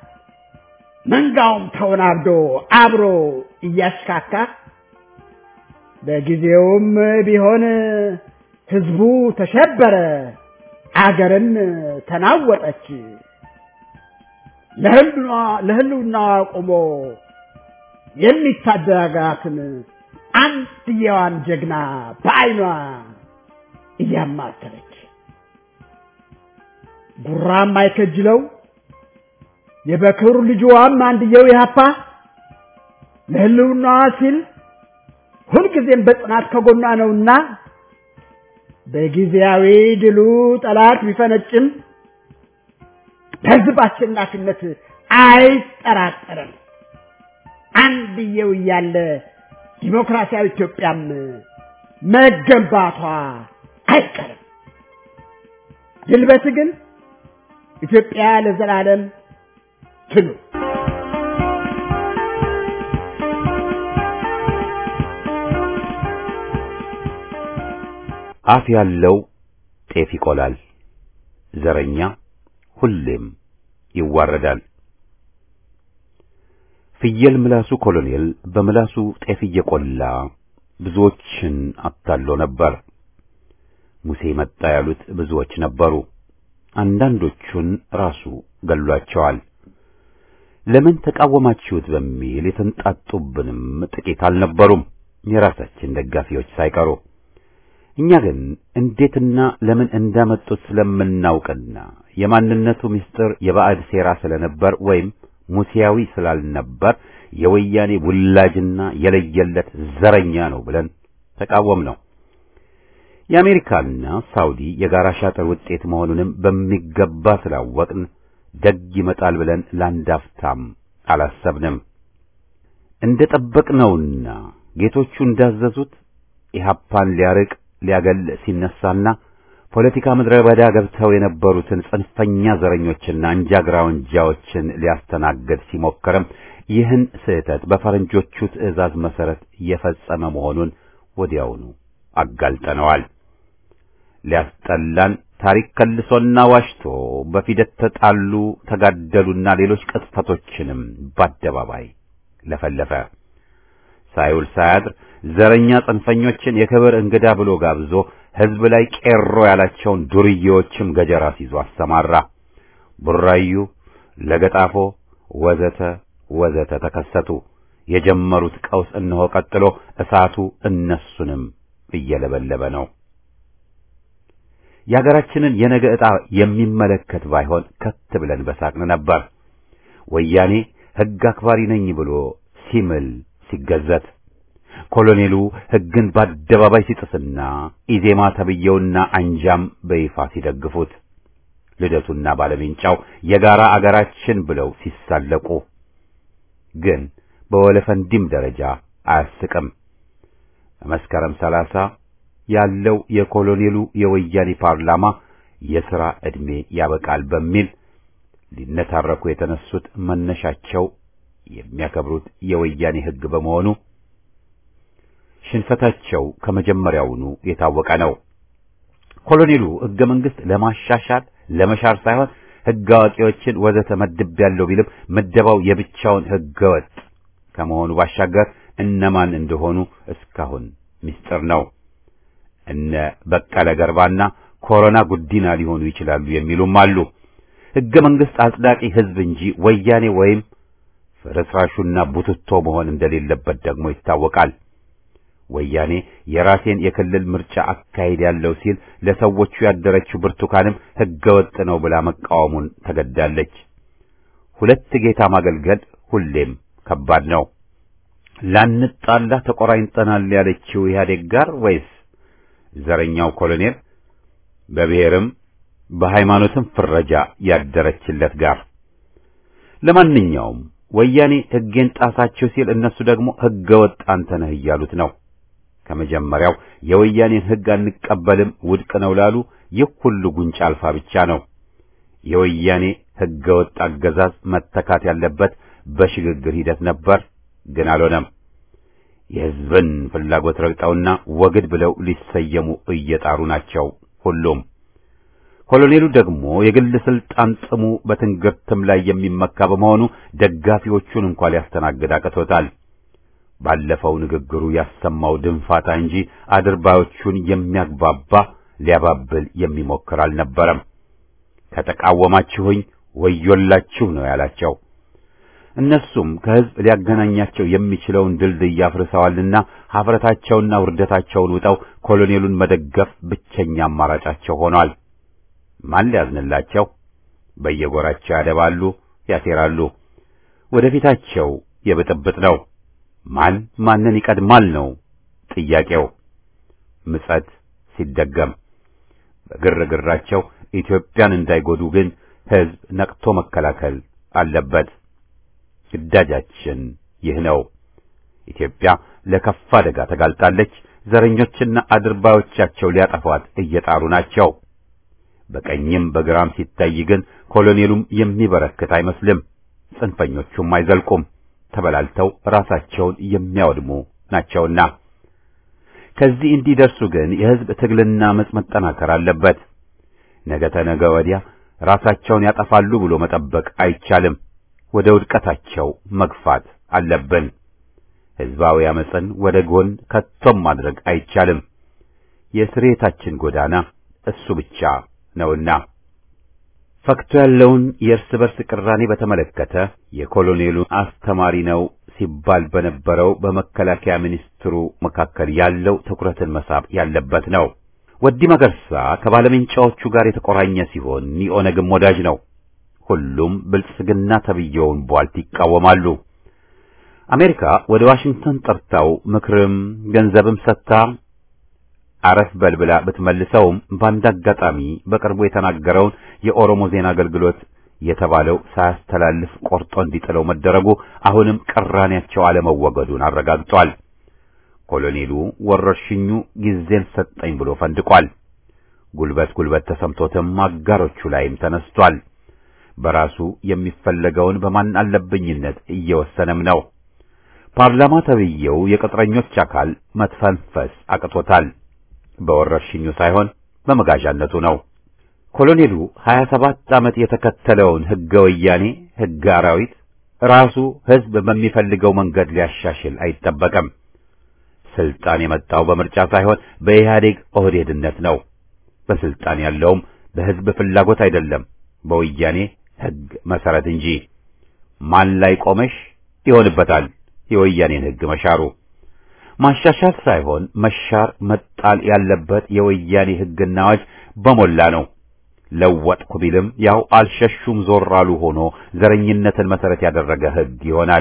መንጋውም ተወናብዶ አብሮ እያሽካካ በጊዜውም ቢሆን ህዝቡ ተሸበረ፣ አገርም ተናወጠች። ለህልውናዋ ቆሞ የሚታደጋትን አንድየዋን ጀግና በዓይኗ እያማተረች ጉራም አይከጅለው የበክር ልጅዋም አንድየው ያፓ ለህልውናዋ ሲል ሁልጊዜም በጽናት ከጎኗ ነውና በጊዜያዊ ድሉ ጠላት ቢፈነጭም በህዝብ አሸናፊነት አይጠራጠርም። አንድየው እያለ ዲሞክራሲያዊ ኢትዮጵያም መገንባቷ አይቀርም። ድል በትግል ኢትዮጵያ ለዘላለም ትኑር። አፍ ያለው ጤፍ ይቆላል፣ ዘረኛ ሁሌም ይዋረዳል። ፍየል ምላሱ ኮሎኔል በምላሱ ጤፍ እየቆላ ብዙዎችን አታሎ ነበር። ሙሴ መጣ ያሉት ብዙዎች ነበሩ። አንዳንዶቹን ራሱ ገሏቸዋል። ለምን ተቃወማችሁት በሚል የተንጣጡብንም ጥቂት አልነበሩም፣ የራሳችን ደጋፊዎች ሳይቀሩ። እኛ ግን እንዴትና ለምን እንዳመጡት ስለምናውቅና የማንነቱ ምስጢር የባዕድ ሴራ ስለነበር ወይም ሙሴያዊ ስላልነበር የወያኔ ውላጅና የለየለት ዘረኛ ነው ብለን ተቃወም ነው። የአሜሪካና ሳውዲ የጋራ ሻጥር ውጤት መሆኑንም በሚገባ ስላወቅን ደግ ይመጣል ብለን ላንዳፍታም አላሰብንም። እንደ ጠበቅነውና ጌቶቹ እንዳዘዙት ኢህአፓን ሊያርቅ ሊያገል ሲነሳና ፖለቲካ ምድረ በዳ ገብተው የነበሩትን ጽንፈኛ ዘረኞችና አንጃግራ ወንጃዎችን ሊያስተናግድ ሲሞክርም ይህን ስህተት በፈረንጆቹ ትዕዛዝ መሰረት የፈጸመ መሆኑን ወዲያውኑ አጋልጠነዋል። ሊያስጠላን ታሪክ ከልሶና ዋሽቶ በፊደት ተጣሉ፣ ተጋደሉና ሌሎች ቅጥፈቶችንም በአደባባይ ለፈለፈ። ሳይውል ሳያድር ዘረኛ ጽንፈኞችን የክብር እንግዳ ብሎ ጋብዞ ሕዝብ ላይ ቄሮ ያላቸውን ዱርዬዎችም ገጀራ ሲዞ አሰማራ። ቡራዩ፣ ለገጣፎ ወዘተ ወዘተ ተከሰቱ። የጀመሩት ቀውስ እነሆ ቀጥሎ እሳቱ እነሱንም እየለበለበ ነው። የሀገራችንን የነገ ዕጣ የሚመለከት ባይሆን ከት ብለን በሳቅን ነበር። ወያኔ ሕግ አክባሪ ነኝ ብሎ ሲምል ሲገዘት ኮሎኔሉ ሕግን በአደባባይ ሲጥስና ኢዜማ ተብየውና አንጃም በይፋ ሲደግፉት ልደቱና ባለሜንጫው የጋራ አገራችን ብለው ሲሳለቁ ግን በወለፈንዲም ደረጃ አያስቅም። መስከረም ሰላሳ ያለው የኮሎኔሉ የወያኔ ፓርላማ የሥራ ዕድሜ ያበቃል በሚል ሊነታረኩ የተነሱት መነሻቸው የሚያከብሩት የወያኔ ሕግ በመሆኑ ሽንፈታቸው ከመጀመሪያውኑ የታወቀ ነው። ኮሎኔሉ ሕገ መንግሥት ለማሻሻል ለመሻር ሳይሆን ሕግ አዋቂዎችን ወዘተ መድቤያለሁ ቢልም ምደባው የብቻውን ሕገ ወጥ ከመሆኑ ባሻገር እነማን እንደሆኑ እስካሁን ምስጢር ነው። እነ በቀለ ገርባና ኮሮና ጉዲና ሊሆኑ ይችላሉ የሚሉም አሉ። ሕገ መንግሥት አጽዳቂ ሕዝብ እንጂ ወያኔ ወይም ፍርስራሹና ቡትቶ መሆን እንደሌለበት ደግሞ ይታወቃል። ወያኔ የራሴን የክልል ምርጫ አካሄድ ያለው ሲል ለሰዎቹ ያደረችው ብርቱካንም ሕገ ወጥ ነው ብላ መቃወሙን ተገዳለች። ሁለት ጌታ ማገልገል ሁሌም ከባድ ነው። ላንጣላ ተቆራኝጠናል ያለችው ኢህአዴግ ጋር ወይስ ዘረኛው ኮሎኔል በብሔርም በሃይማኖትም ፍረጃ ያደረችለት ጋር? ለማንኛውም ወያኔ ሕጌን ጣሳችሁ ሲል እነሱ ደግሞ ሕገ ወጥ አንተ ነህ እያሉት ነው። ከመጀመሪያው የወያኔን ሕግ አንቀበልም ውድቅ ነው ላሉ ይህ ሁሉ ጉንጭ አልፋ ብቻ ነው። የወያኔ ሕገ ወጥ አገዛዝ መተካት ያለበት በሽግግር ሂደት ነበር፣ ግን አልሆነም። የሕዝብን ፍላጎት ረግጠውና ወግድ ብለው ሊሰየሙ እየጣሩ ናቸው ሁሉም። ኮሎኔሉ ደግሞ የግል ስልጣን ጥሙ በትንግርትም ላይ የሚመካ በመሆኑ ደጋፊዎቹን እንኳን ሊያስተናግድ አቅቶታል። ባለፈው ንግግሩ ያሰማው ድንፋታ እንጂ አድርባዮቹን የሚያግባባ ሊያባብል የሚሞክር አልነበረም። ከተቃወማችሁኝ ወዮላችሁ ነው ያላቸው። እነሱም ከሕዝብ ሊያገናኛቸው የሚችለውን ድልድይ አፍርሰዋልና ኀፍረታቸውና ውርደታቸውን ውጠው ኮሎኔሉን መደገፍ ብቸኛ አማራጫቸው ሆኗል። ማን ሊያዝንላቸው? በየጎራቸው ያደባሉ፣ ያሴራሉ። ወደፊታቸው የብጥብጥ ነው። ማን ማንን ይቀድማል ነው ጥያቄው። ምጸት ሲደገም በግርግራቸው ኢትዮጵያን እንዳይጎዱ ግን ሕዝብ ነቅቶ መከላከል አለበት። ግዳጃችን ይህ ነው። ኢትዮጵያ ለከፋ አደጋ ተጋልጣለች። ዘረኞችና አድርባዮቻቸው ሊያጠፏት እየጣሩ ናቸው። በቀኝም በግራም ሲታይ ግን ኮሎኔሉም የሚበረክት አይመስልም። ጽንፈኞቹም አይዘልቁም። ተበላልተው ራሳቸውን የሚያወድሙ ናቸውና ከዚህ እንዲደርሱ ግን የሕዝብ ትግልና አመጽ መጠናከር አለበት። ነገ ተነገ ወዲያ ራሳቸውን ያጠፋሉ ብሎ መጠበቅ አይቻልም። ወደ ውድቀታቸው መግፋት አለብን። ሕዝባዊ አመጽን ወደ ጎን ከቶም ማድረግ አይቻልም። የስሬታችን ጎዳና እሱ ብቻ ነውና ፈክቶ ያለውን የእርስ በርስ ቅራኔ በተመለከተ የኮሎኔሉ አስተማሪ ነው ሲባል በነበረው በመከላከያ ሚኒስትሩ መካከል ያለው ትኩረትን መሳብ ያለበት ነው። ወዲ መገርሳ ከባለምንጫዎቹ ጋር የተቆራኘ ሲሆን የኦነግም ወዳጅ ነው። ሁሉም ብልጽግና ተብየውን ቧልት ይቃወማሉ። አሜሪካ ወደ ዋሽንግተን ጠርታው ምክርም ገንዘብም ሰጥታ አረፍ በልብላ ብትመልሰውም በአንድ አጋጣሚ በቅርቡ የተናገረውን የኦሮሞ ዜና አገልግሎት የተባለው ሳያስተላልፍ ቆርጦ እንዲጥለው መደረጉ አሁንም ቅራኔያቸው አለመወገዱን አረጋግጧል። ኮሎኔሉ ወረርሽኙ ጊዜን ሰጠኝ ብሎ ፈንድቋል። ጉልበት ጉልበት ተሰምቶትም አጋሮቹ ላይም ተነስቷል። በራሱ የሚፈለገውን በማን አለብኝነት እየወሰነም ነው። ፓርላማ ተብዬው የቅጥረኞች አካል መትፈንፈስ አቅቶታል። በወረርሽኙ ሳይሆን በመጋዣነቱ ነው። ኮሎኔሉ 27 ዓመት የተከተለውን ሕገ ወያኔ ሕገ አራዊት ራሱ ሕዝብ በሚፈልገው መንገድ ሊያሻሽል አይጠበቅም። ስልጣን የመጣው በምርጫ ሳይሆን በኢህአዴግ ኦህዴድነት ነው። በስልጣን ያለውም በሕዝብ ፍላጎት አይደለም፣ በወያኔ ሕግ መሰረት እንጂ። ማን ላይ ቆመሽ ይሆንበታል የወያኔን ሕግ መሻሩ። ማሻሻል ሳይሆን መሻር መጣል ያለበት የወያኔ ሕግና አዋጅ በሞላ ነው። ለወጥኩ ቢልም ያው አልሸሹም ዞር አሉ ሆኖ ዘረኝነትን መሰረት ያደረገ ሕግ ይሆናል።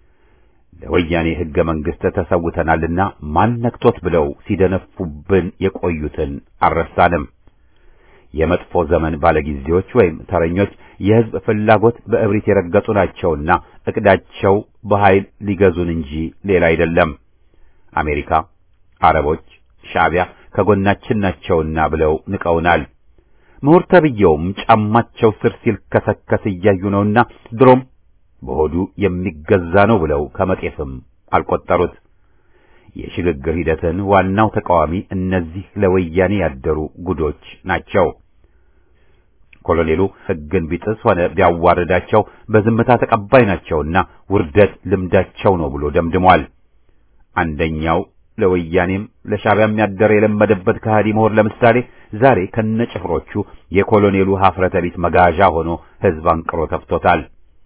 ለወያኔ ሕገ መንግሥት ተሰውተናልና ማን ነክቶት ብለው ሲደነፉብን የቆዩትን አልረሳንም። የመጥፎ ዘመን ባለጊዜዎች ወይም ተረኞች የሕዝብ ፍላጎት በእብሪት የረገጡ ናቸውና እቅዳቸው በኃይል ሊገዙን እንጂ ሌላ አይደለም። አሜሪካ፣ አረቦች፣ ሻዕቢያ ከጎናችን ናቸውና ብለው ንቀውናል። ምሁር ተብዬውም ጫማቸው ስር ሲልከሰከስ እያዩ ነውና ድሮም በሆዱ የሚገዛ ነው ብለው ከመጤፍም አልቆጠሩት። የሽግግር ሂደትን ዋናው ተቃዋሚ እነዚህ ለወያኔ ያደሩ ጉዶች ናቸው። ኮሎኔሉ ሕግን ቢጥስ ሆነ ቢያዋርዳቸው በዝምታ ተቀባይ ናቸውና ውርደት ልምዳቸው ነው ብሎ ደምድሟል። አንደኛው ለወያኔም ለሻዕቢያም ያደረ የለመደበት ከሃዲ ምሁር ለምሳሌ ዛሬ ከነጭፍሮቹ የኮሎኔሉ ሀፍረተ ቢስ መጋዣ ሆኖ ሕዝብ አንቅሮ ተፍቶታል።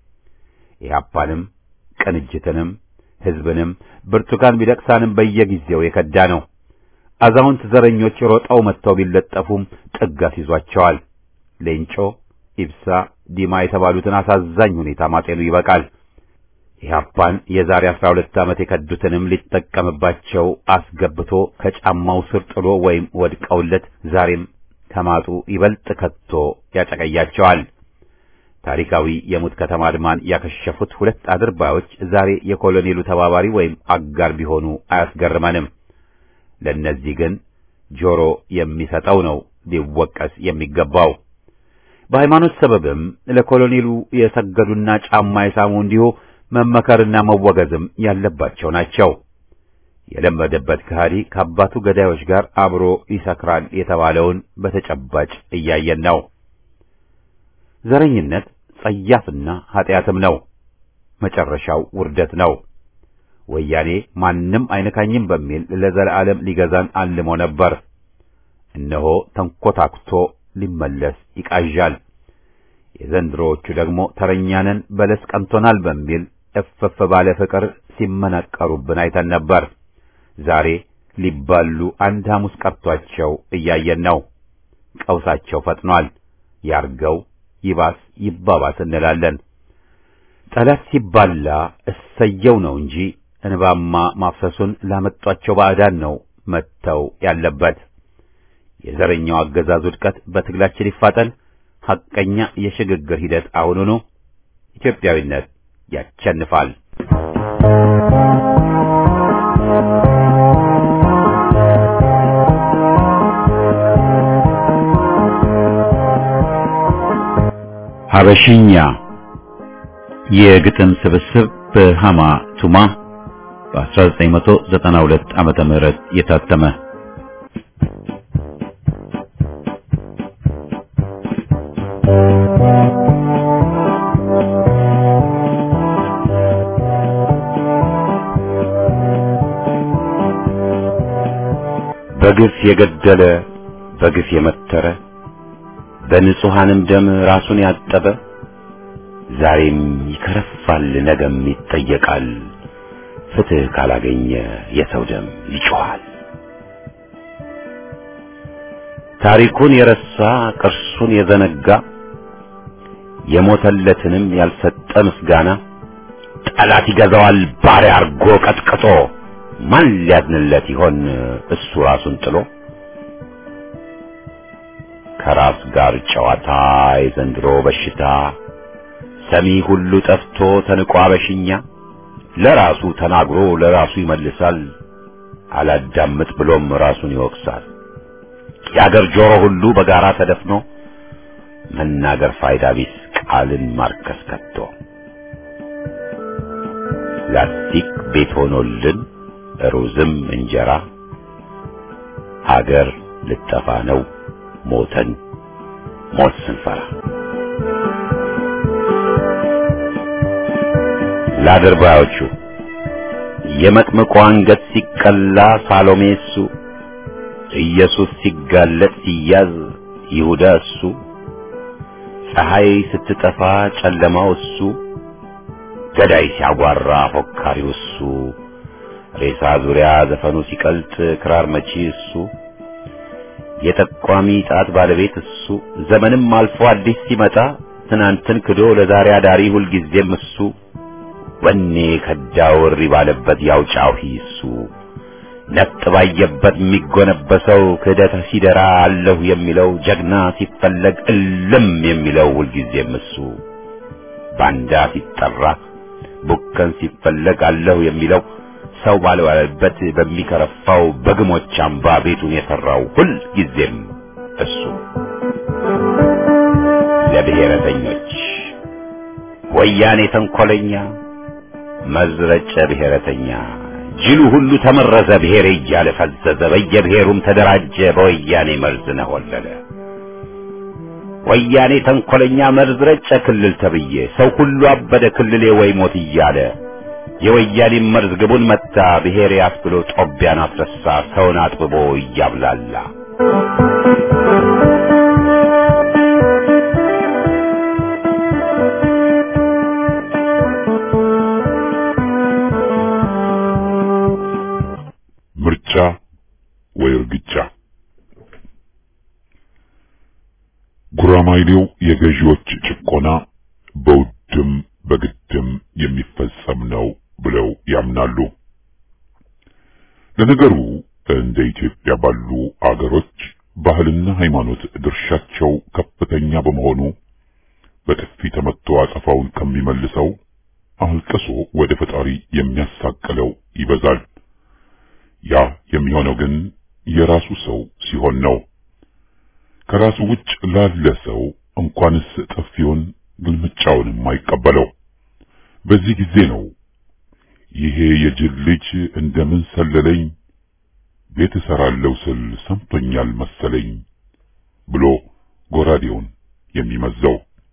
ኢህአፓንም ቅንጅትንም ሕዝብንም ብርቱካን ሚደቅሳንም በየጊዜው የከዳ ነው። አዛውንት ዘረኞች ሮጠው መጥተው ቢለጠፉም ጥጋት ይዟቸዋል። ሌንጮ፣ ኢብሳ፣ ዲማ የተባሉትን አሳዛኝ ሁኔታ ማጤኑ ይበቃል። ኢህአፓን የዛሬ አስራ ሁለት ዓመት የከዱትንም ሊጠቀምባቸው አስገብቶ ከጫማው ስር ጥሎ ወይም ወድቀውለት ዛሬም ከማጡ ይበልጥ ከቶ ያጨቀያቸዋል። ታሪካዊ የሙት ከተማ አድማን ያከሸፉት ሁለት አድርባዮች ዛሬ የኮሎኔሉ ተባባሪ ወይም አጋር ቢሆኑ አያስገርመንም። ለእነዚህ ግን ጆሮ የሚሰጠው ነው ሊወቀስ የሚገባው። በሃይማኖት ሰበብም ለኮሎኔሉ የሰገዱና ጫማ የሳሙ እንዲሁ መመከርና መወገዝም ያለባቸው ናቸው። የለመደበት ከሃዲ ከአባቱ ገዳዮች ጋር አብሮ ይሰክራል የተባለውን በተጨባጭ እያየን ነው። ዘረኝነት ጸያፍና ኃጢአትም ነው። መጨረሻው ውርደት ነው። ወያኔ ማንም አይነካኝም በሚል ለዘላለም ሊገዛን አልሞ ነበር። እነሆ ተንኮታኩቶ ሊመለስ ይቃዣል። የዘንድሮዎቹ ደግሞ ተረኛንን በለስ ቀንቶናል በሚል እፍፍ ባለ ፍቅር ሲመናቀሩብን አይተን ነበር። ዛሬ ሊባሉ አንድ ሐሙስ ቀርቷቸው እያየን ነው። ቀውሳቸው ፈጥኗል። ያርገው ይባስ ይባባስ እንላለን። ጠላት ሲባላ እሰየው ነው እንጂ እንባማ ማፍሰሱን ላመጧቸው ባዕዳን ነው መተው ያለበት። የዘረኛው አገዛዝ ውድቀት በትግላችን ይፋጠን። ሐቀኛ የሽግግር ሂደት አሁኑኑ። ኢትዮጵያዊነት ያቸንፋል። ሀበሽኛ የግጥም ስብስብ በሃማ ቱማ በ1992 ዓመተ ምህረት የታተመ በግፍ የገደለ በግፍ የመተረ በንጹሐንም ደም ራሱን ያጠበ ዛሬም ይከረፋል፣ ነገም ይጠየቃል። ፍትሕ ካላገኘ የሰው ደም ይጮኻል። ታሪኩን የረሳ ቅርሱን የዘነጋ የሞተለትንም ያልሰጠ ምስጋና ጠላት ይገዛዋል ባሪያ አርጎ ቀጥቅጦ ማን ሊያዝንለት ይሆን እሱ ራሱን ጥሎ ከራስ ጋር ጨዋታ የዘንድሮ በሽታ ሰሚ ሁሉ ጠፍቶ ተንቆ አበሽኛ ለራሱ ተናግሮ ለራሱ ይመልሳል አላዳምጥ ብሎም ራሱን ይወቅሳል የአገር ጆሮ ሁሉ በጋራ ተደፍኖ መናገር ፋይዳ ቢስ ቃልን ማርከስ ከቶ ላስቲክ ቤት ሆኖልን ሩዝም እንጀራ ሀገር ልጠፋ ነው ሞተን ሞት ስንፈራ ለአድርባዮቹ የመጥምቁ አንገት ሲቀላ ሳሎሜ እሱ ኢየሱስ ሲጋለጥ ሲያዝ ይሁዳ እሱ ፀሐይ ስትጠፋ ጨለማው እሱ ገዳይ ሲያጓራ ፎካሪው እሱ ሬሳ ዙሪያ ዘፈኑ ሲቀልጥ ክራር መቺ እሱ የጠቋሚ ጣት ባለቤት እሱ ዘመንም አልፎ አዲስ ሲመጣ ትናንትን ክዶ ለዛሬ አዳሪ ሁልጊዜም እሱ ወኔ ከዳው እሪ ባለበት ያው ጫሂ እሱ ነጥ ባየበት የሚጎነበሰው ክህደት ሲደራ አለሁ የሚለው ጀግና ሲፈለግ እልም የሚለው ሁልጊዜም እሱ ባንዳ ሲጠራ ቡከን ሲፈለግ አለሁ የሚለው ሰው ባልባለበት በሚከረፋው በግሞች አምባ ቤቱን የሠራው ሁል ጊዜም እሱ ለብሔረተኞች ወያኔ ተንኰለኛ መዝረጨ ብሔረተኛ ጅሉ ሁሉ ተመረዘ ብሔሬ እያለ ፈዘዘ በየብሔሩም ተደራጀ በወያኔ መርዝ ነሆለለ ወያኔ ተንኰለኛ መርዝ ረጨ ክልል ተብዬ ሰው ሁሉ አበደ ክልሌ ወይ ሞት እያለ የወያኔ መርዝ ግቡን መታ ብሔሬ አስብሎ ጦቢያን አስረሳ ሰውን አጥብቦ እያብላላ ምርጫ ወይ እርግጫ ጉራማይሌው የገዢዎች ጭቆና በውድም በግድም የሚፈጸም ነው ብለው ያምናሉ። ለነገሩ እንደ ኢትዮጵያ ባሉ አገሮች ባህልና ሃይማኖት ድርሻቸው ከፍተኛ በመሆኑ በጥፊ ተመቶ አጸፋውን ከሚመልሰው አልቅሶ ወደ ፈጣሪ የሚያሳቅለው ይበዛል። ያ የሚሆነው ግን የራሱ ሰው ሲሆን ነው። ከራሱ ውጭ ላለ ሰው እንኳንስ ጥፊውን ግልምጫውንም አይቀበለው። በዚህ ጊዜ ነው ይሄ የጅል ልጅ እንደምን ሰለለኝ ቤት እሰራለሁ ስል ሰምቶኛል መሰለኝ ብሎ ጎራዴውን የሚመዘው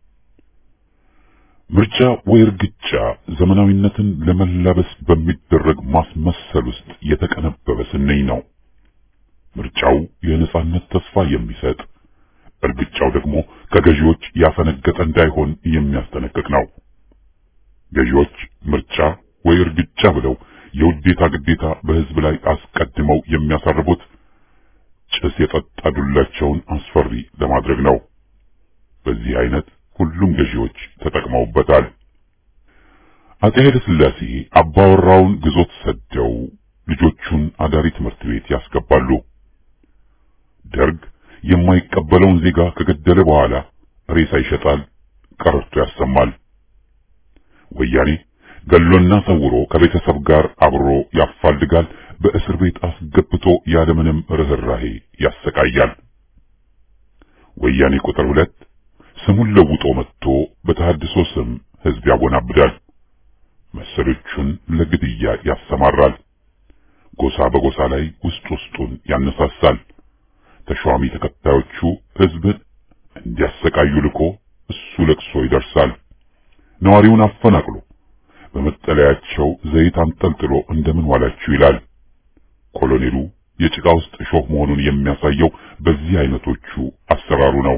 ምርጫ ወይ እርግጫ ዘመናዊነትን ለመላበስ በሚደረግ ማስመሰል ውስጥ የተቀነበበ ስንኝ ነው። ምርጫው የነጻነት ተስፋ የሚሰጥ እርግጫው ደግሞ ከገዢዎች ያፈነገጠ እንዳይሆን የሚያስጠነቅቅ ነው። ገዢዎች ምርጫ ወይ እርግጫ ብለው የውዴታ ግዴታ በሕዝብ ላይ አስቀድመው የሚያሳርቡት ጭስ የጠጣ ዱላቸውን አስፈሪ ለማድረግ ነው። በዚህ አይነት ሁሉም ገዢዎች ተጠቅመውበታል። አጼ ኃይለ ሥላሴ አባወራውን ግዞት ሰደው ልጆቹን አዳሪ ትምህርት ቤት ያስገባሉ። ደርግ የማይቀበለውን ዜጋ ከገደለ በኋላ ሬሳ ይሸጣል፣ ቀረርቶ ያሰማል። ወያኔ ገሎና ሰውሮ ከቤተሰብ ጋር አብሮ ያፋልጋል፣ በእስር ቤት አስገብቶ ያለምንም ርኅራሄ ያሰቃያል። ወያኔ ቁጥር ሁለት ስሙን ለውጦ መጥቶ በተሐድሶ ስም ሕዝብ ያጎናብዳል፣ መሰሎቹን ለግድያ ያሰማራል፣ ጎሳ በጎሳ ላይ ውስጥ ውስጡን ያነሳሳል። ተሿሚ ተከታዮቹ ሕዝብን እንዲያሰቃዩ ልኮ እሱ ለቅሶ ይደርሳል። ነዋሪውን አፈናቅሎ በመጠለያቸው ዘይት አንጠልጥሎ እንደምን ዋላችሁ ይላል። ኮሎኔሉ የጭቃ ውስጥ እሾህ መሆኑን የሚያሳየው በዚህ አይነቶቹ አሰራሩ ነው።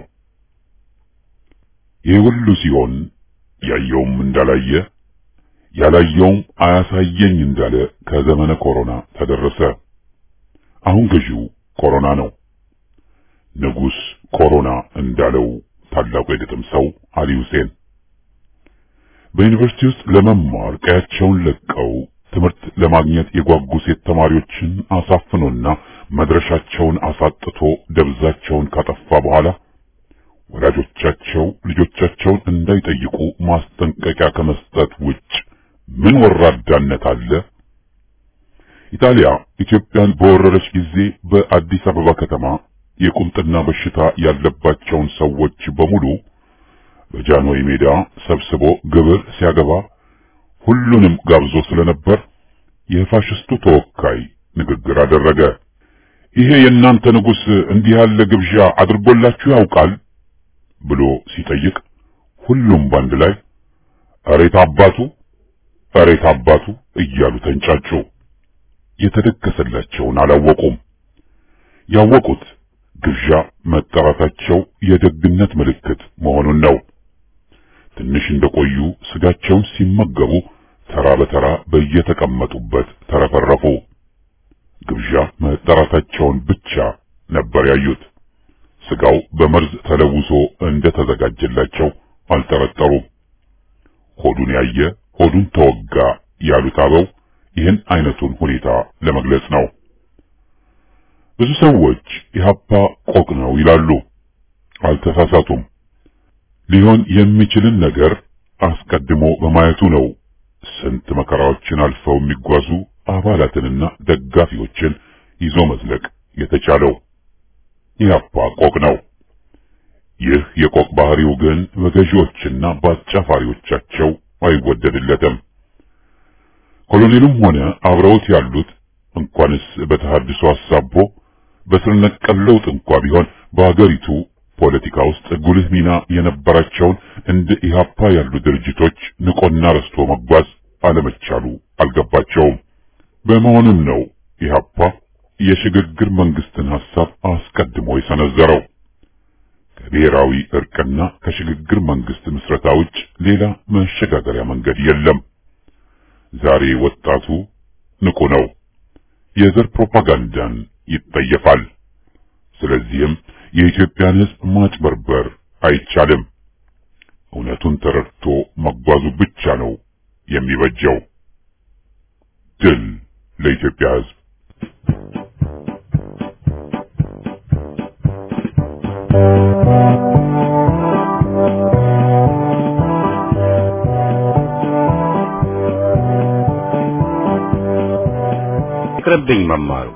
ይህ ሁሉ ሲሆን ያየውም እንዳላየ ያላየውም አያሳየኝ እንዳለ ከዘመነ ኮሮና ተደረሰ። አሁን ገዢው ኮሮና ነው። ንጉሥ ኮሮና እንዳለው ታላቁ የግጥም ሰው አሊ ሁሴን በዩኒቨርሲቲ ውስጥ ለመማር ቀያቸውን ለቀው ትምህርት ለማግኘት የጓጉ ሴት ተማሪዎችን አሳፍኖና መድረሻቸውን አሳጥቶ ደብዛቸውን ካጠፋ በኋላ ወላጆቻቸው ልጆቻቸውን እንዳይጠይቁ ማስጠንቀቂያ ከመስጠት ውጭ ምን ወራዳነት አለ? ኢጣሊያ ኢትዮጵያን በወረረች ጊዜ በአዲስ አበባ ከተማ የቁምጥና በሽታ ያለባቸውን ሰዎች በሙሉ በጃንሆይ ሜዳ ሰብስቦ ግብር ሲያገባ ሁሉንም ጋብዞ ስለነበር የፋሽስቱ ተወካይ ንግግር አደረገ። ይሄ የእናንተ ንጉሥ እንዲህ ያለ ግብዣ አድርጎላችሁ ያውቃል ብሎ ሲጠይቅ ሁሉም ባንድ ላይ እሬት አባቱ እሬት አባቱ እያሉ ተንጫጩ። የተደገሰላቸውን አላወቁም። ያወቁት ግብዣ መጠራታቸው የደግነት ምልክት መሆኑን ነው። ትንሽ እንደቆዩ ስጋቸውን ሲመገቡ ተራ በተራ በየተቀመጡበት ተረፈረፉ። ግብዣ መጠራታቸውን ብቻ ነበር ያዩት። ስጋው በመርዝ ተለውሶ እንደተዘጋጀላቸው አልጠረጠሩም። ሆዱን ያየ ሆዱን ተወጋ ያሉት አበው ይህን አይነቱን ሁኔታ ለመግለጽ ነው። ብዙ ሰዎች ኢህአፓ ቆቅ ነው ይላሉ። አልተሳሳቱም። ሊሆን የሚችልን ነገር አስቀድሞ በማየቱ ነው ስንት መከራዎችን አልፈው የሚጓዙ አባላትንና ደጋፊዎችን ይዞ መዝለቅ የተቻለው። ኢህአፓ ቆቅ ነው። ይህ የቆቅ ባህሪው ግን በገዢዎችና በአጫፋሪዎቻቸው አይወደድለትም። ኮሎኔሉም ሆነ አብረውት ያሉት እንኳንስ በተሐድሶ አሳቦ በስር ነቀል ለውጥ እንኳ ቢሆን በአገሪቱ ፖለቲካ ውስጥ ጉልህ ሚና የነበራቸውን እንደ ኢህአፓ ያሉ ድርጅቶች ንቆና ረስቶ መጓዝ አለመቻሉ አልገባቸውም። በመሆኑም ነው ኢህአፓ የሽግግር መንግስትን ሐሳብ አስቀድሞ የሰነዘረው። ከብሔራዊ እርቅና ከሽግግር መንግስት ምስረታ ውጭ ሌላ መሸጋገሪያ መንገድ የለም። ዛሬ ወጣቱ ንቁ ነው። የዘር ፕሮፓጋንዳን ይጠየፋል። ስለዚህም የኢትዮጵያን ሕዝብ ማጭበርበር አይቻልም። እውነቱን ተረድቶ መጓዙ ብቻ ነው የሚበጀው። ድል ለኢትዮጵያ ሕዝብ! ይቅርብኝ መማሩ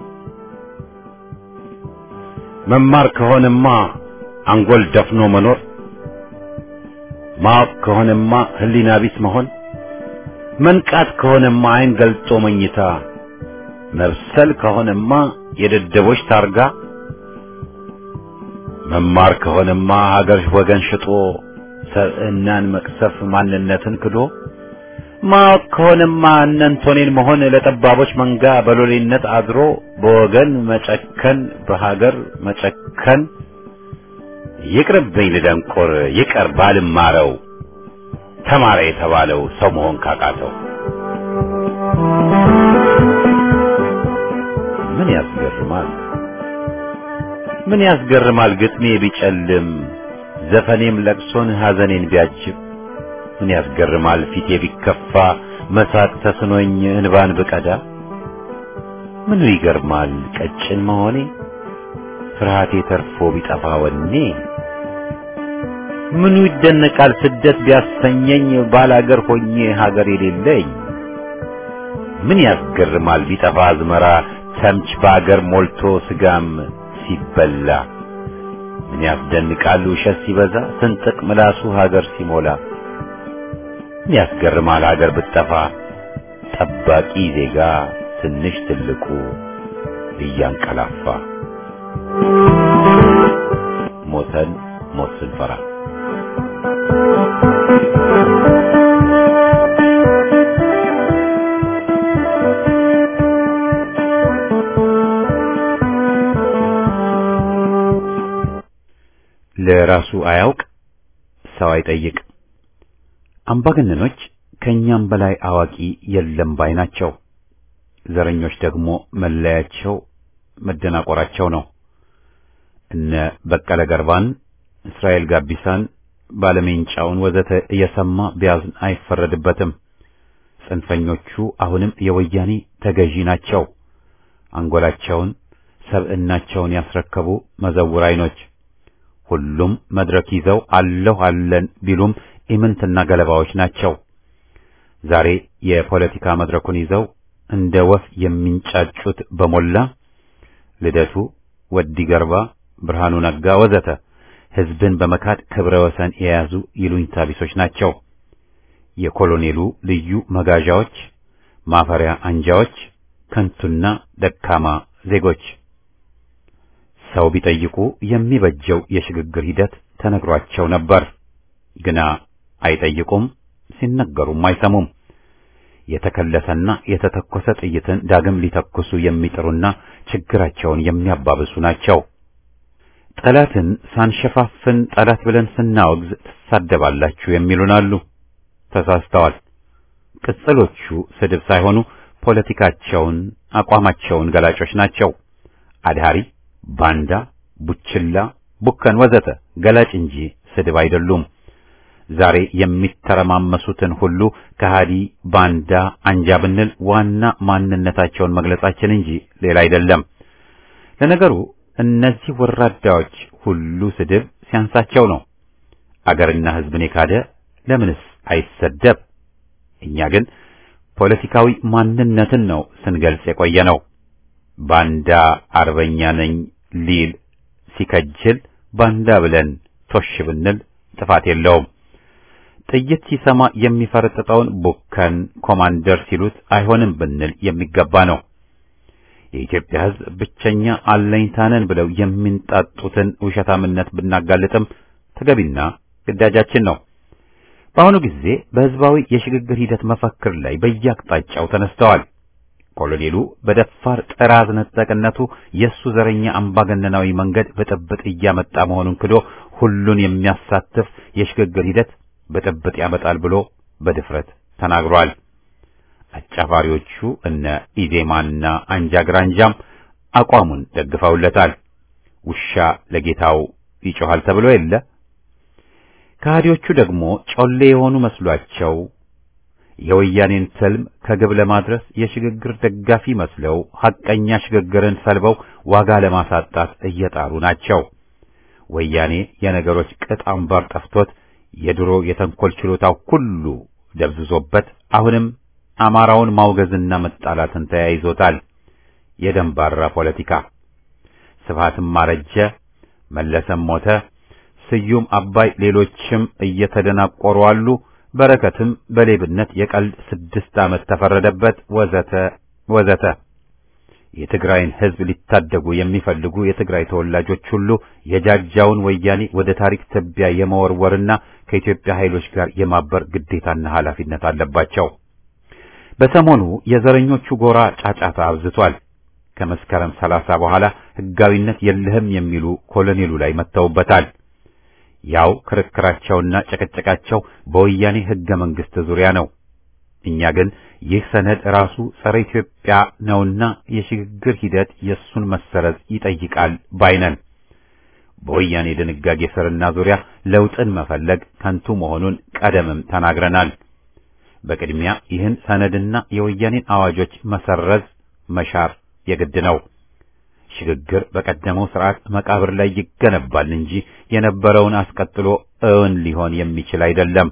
መማር ከሆነማ አንጎል ደፍኖ መኖር ማወቅ ከሆነማ ህሊና ቢስ መሆን መንቃት ከሆነማ አይን ገልጦ መኝታ መብሰል ከሆነማ የደደቦች ታርጋ መማር ከሆነማ ሀገር ወገን ሽጦ ሰብዕናን መቅሰፍ ማንነትን ክዶ ማወቅ ከሆነማ እነንቶኔን መሆን ለጠባቦች መንጋ በሎሌነት አድሮ በወገን መጨከን በሀገር መጨከን ይቅርብኝ ልደንቆር ይቀር ባልማረው ተማረ የተባለው ሰው መሆን ካቃተው ምን ያስገርማል ምን ያስገርማል ግጥሜ ቢጨልም ዘፈኔም ለቅሶን ሐዘኔን ቢያጅብ ምን ያስገርማል ፊቴ ቢከፋ መሳቅ ተስኖኝ እንባን ብቀዳ ምኑ ይገርማል ቀጭን መሆኔ ፍርሃቴ ተርፎ ቢጠፋ ወኔ ምኑ ይደነቃል ስደት ቢያሰኘኝ ባላገር ሆኜ ሀገር የሌለኝ ምን ያስገርማል ቢጠፋ አዝመራ ተምች በአገር ሞልቶ ስጋም ሲበላ ምን ያስደንቃል ውሸት ሲበዛ ስንጥቅ ምላሱ ሀገር ሲሞላ ምን ያስገርማል ሀገር ብትጠፋ ጠባቂ ዜጋ ትንሽ ትልቁ እያንቀላፋ ሞተን ሞት ስንፈራ ለራሱ አያውቅ ሰው አይጠይቅ። አምባገነኖች ከኛም በላይ አዋቂ የለም ባይ ናቸው። ዘረኞች ደግሞ መለያቸው መደናቆራቸው ነው። እነ በቀለ ገርባን፣ እስራኤል ጋቢሳን፣ ባለሜንጫውን ወዘተ እየሰማ ቢያዝን አይፈረድበትም። ጽንፈኞቹ አሁንም የወያኔ ተገዢ ናቸው። አንጎላቸውን ሰብዕናቸውን ያስረከቡ መዘውር አይኖች ሁሉም መድረክ ይዘው አለሁ አለን ቢሉም ኢምንትና ገለባዎች ናቸው። ዛሬ የፖለቲካ መድረኩን ይዘው እንደ ወፍ የሚንጫጩት በሞላ ልደቱ፣ ወዲ ገርባ፣ ብርሃኑ ነጋ ወዘተ ሕዝብን በመካድ ክብረ ወሰን የያዙ ይሉኝታ ቢሶች ናቸው። የኮሎኔሉ ልዩ መጋዣዎች፣ ማፈሪያ አንጃዎች፣ ከንቱና ደካማ ዜጎች ሰው ቢጠይቁ የሚበጀው የሽግግር ሂደት ተነግሯቸው ነበር። ግና አይጠይቁም፣ ሲነገሩም አይሰሙም። የተከለሰና የተተኮሰ ጥይትን ዳግም ሊተኩሱ የሚጥሩና ችግራቸውን የሚያባብሱ ናቸው። ጠላትን ሳንሸፋፍን ጠላት ብለን ስናወግዝ ትሳደባላችሁ የሚሉን አሉ። ተሳስተዋል። ቅጽሎቹ ስድብ ሳይሆኑ ፖለቲካቸውን፣ አቋማቸውን ገላጮች ናቸው። አድሃሪ ባንዳ፣ ቡችላ፣ ቡከን ወዘተ ገላጭ እንጂ ስድብ አይደሉም። ዛሬ የሚተረማመሱትን ሁሉ ከሃዲ፣ ባንዳ፣ አንጃ ብንል ዋና ማንነታቸውን መግለጻችን እንጂ ሌላ አይደለም። ለነገሩ እነዚህ ወራዳዎች ሁሉ ስድብ ሲያንሳቸው ነው። አገርና ሕዝብን የካደ ለምንስ አይሰደብ? እኛ ግን ፖለቲካዊ ማንነትን ነው ስንገልጽ የቆየ ነው። ባንዳ አርበኛ ነኝ ሊል ሲከጅል ባንዳ ብለን ቶሽ ብንል ጥፋት የለውም። ጥይት ሲሰማ የሚፈረጥጠውን ቡከን ኮማንደር ሲሉት አይሆንም ብንል የሚገባ ነው። የኢትዮጵያ ሕዝብ ብቸኛ አለኝታነን ብለው የሚንጣጡትን ውሸታምነት ብናጋልጥም ተገቢና ግዳጃችን ነው። በአሁኑ ጊዜ በሕዝባዊ የሽግግር ሂደት መፈክር ላይ በየአቅጣጫው ተነስተዋል። ኮሎኔሉ በደፋር ጥራዝ ነጠቅነቱ የእሱ ዘረኛ አምባገነናዊ መንገድ ብጥብጥ እያመጣ መሆኑን ክዶ ሁሉን የሚያሳትፍ የሽግግር ሂደት ብጥብጥ ያመጣል ብሎ በድፍረት ተናግሯል። አጫፋሪዎቹ እነ ኢዜማና አንጃ ግራንጃም አቋሙን ደግፈውለታል። ውሻ ለጌታው ይጮሃል ተብሎ የለ። ከሃዲዎቹ ደግሞ ጮሌ የሆኑ መስሏቸው የወያኔን ትልም ከግብ ለማድረስ የሽግግር ደጋፊ መስለው ሐቀኛ ሽግግርን ሰልበው ዋጋ ለማሳጣት እየጣሩ ናቸው። ወያኔ የነገሮች ቅጥ አምባር ጠፍቶት የድሮ የተንኮል ችሎታው ሁሉ ደብዝዞበት አሁንም አማራውን ማውገዝና መጣላትን ተያይዞታል። የደንባራ ፖለቲካ ስብሃትም አረጀ፣ መለሰም ሞተ፣ ስዩም አባይ፣ ሌሎችም እየተደናቆሩ አሉ። በረከትም በሌብነት የቀልድ ስድስት ዓመት ተፈረደበት ወዘተ ወዘተ። የትግራይን ሕዝብ ሊታደጉ የሚፈልጉ የትግራይ ተወላጆች ሁሉ የጃጃውን ወያኔ ወደ ታሪክ ትቢያ የመወርወርና ከኢትዮጵያ ኃይሎች ጋር የማበር ግዴታና ኃላፊነት አለባቸው። በሰሞኑ የዘረኞቹ ጎራ ጫጫታ አብዝቷል። ከመስከረም ሰላሳ በኋላ ሕጋዊነት የለህም የሚሉ ኮሎኔሉ ላይ መጥተውበታል። ያው ክርክራቸውና ጨቀጨቃቸው በወያኔ ሕገ መንግሥት ዙሪያ ነው። እኛ ግን ይህ ሰነድ ራሱ ጸረ ኢትዮጵያ ነውና የሽግግር ሂደት የሱን መሰረዝ ይጠይቃል ባይነን። በወያኔ ድንጋጌ ስርና ዙሪያ ለውጥን መፈለግ ከንቱ መሆኑን ቀደምም ተናግረናል። በቅድሚያ ይህን ሰነድና የወያኔን አዋጆች መሰረዝ መሻር የግድ ነው። ሽግግር በቀደመው ስርዓት መቃብር ላይ ይገነባል እንጂ የነበረውን አስቀጥሎ እውን ሊሆን የሚችል አይደለም።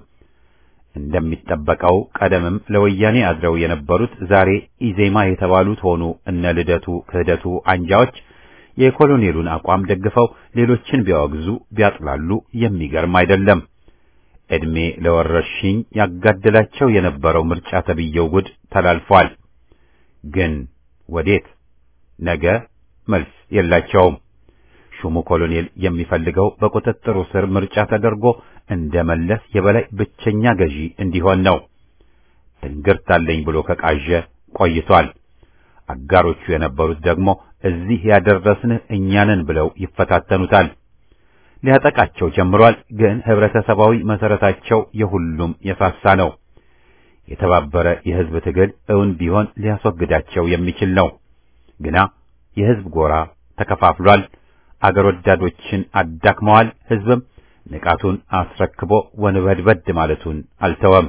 እንደሚጠበቀው ቀደምም ለወያኔ አድረው የነበሩት ዛሬ ኢዜማ የተባሉት ሆኑ እነ ልደቱ ክህደቱ አንጃዎች የኮሎኔሉን አቋም ደግፈው ሌሎችን ቢያወግዙ ቢያጥላሉ የሚገርም አይደለም። ዕድሜ ለወረርሽኝ ያጋደላቸው የነበረው ምርጫ ተብየው ጉድ ተላልፏል። ግን ወዴት? ነገ መልስ የላቸውም። ሹሙ ኮሎኔል የሚፈልገው በቁጥጥሩ ስር ምርጫ ተደርጎ እንደ መለስ የበላይ ብቸኛ ገዢ እንዲሆን ነው። ትንግርት አለኝ ብሎ ከቃዠ ቆይቷል። አጋሮቹ የነበሩት ደግሞ እዚህ ያደረስንህ እኛንን ብለው ይፈታተኑታል። ሊያጠቃቸው ጀምሯል። ግን ህብረተሰባዊ መሰረታቸው የሁሉም የሳሳ ነው። የተባበረ የህዝብ ትግል እውን ቢሆን ሊያስወግዳቸው የሚችል ነው። ግና የህዝብ ጎራ ተከፋፍሏል። አገር ወዳዶችን አዳክመዋል። ህዝብም ንቃቱን አስረክቦ ወንበድበድ ማለቱን አልተወም።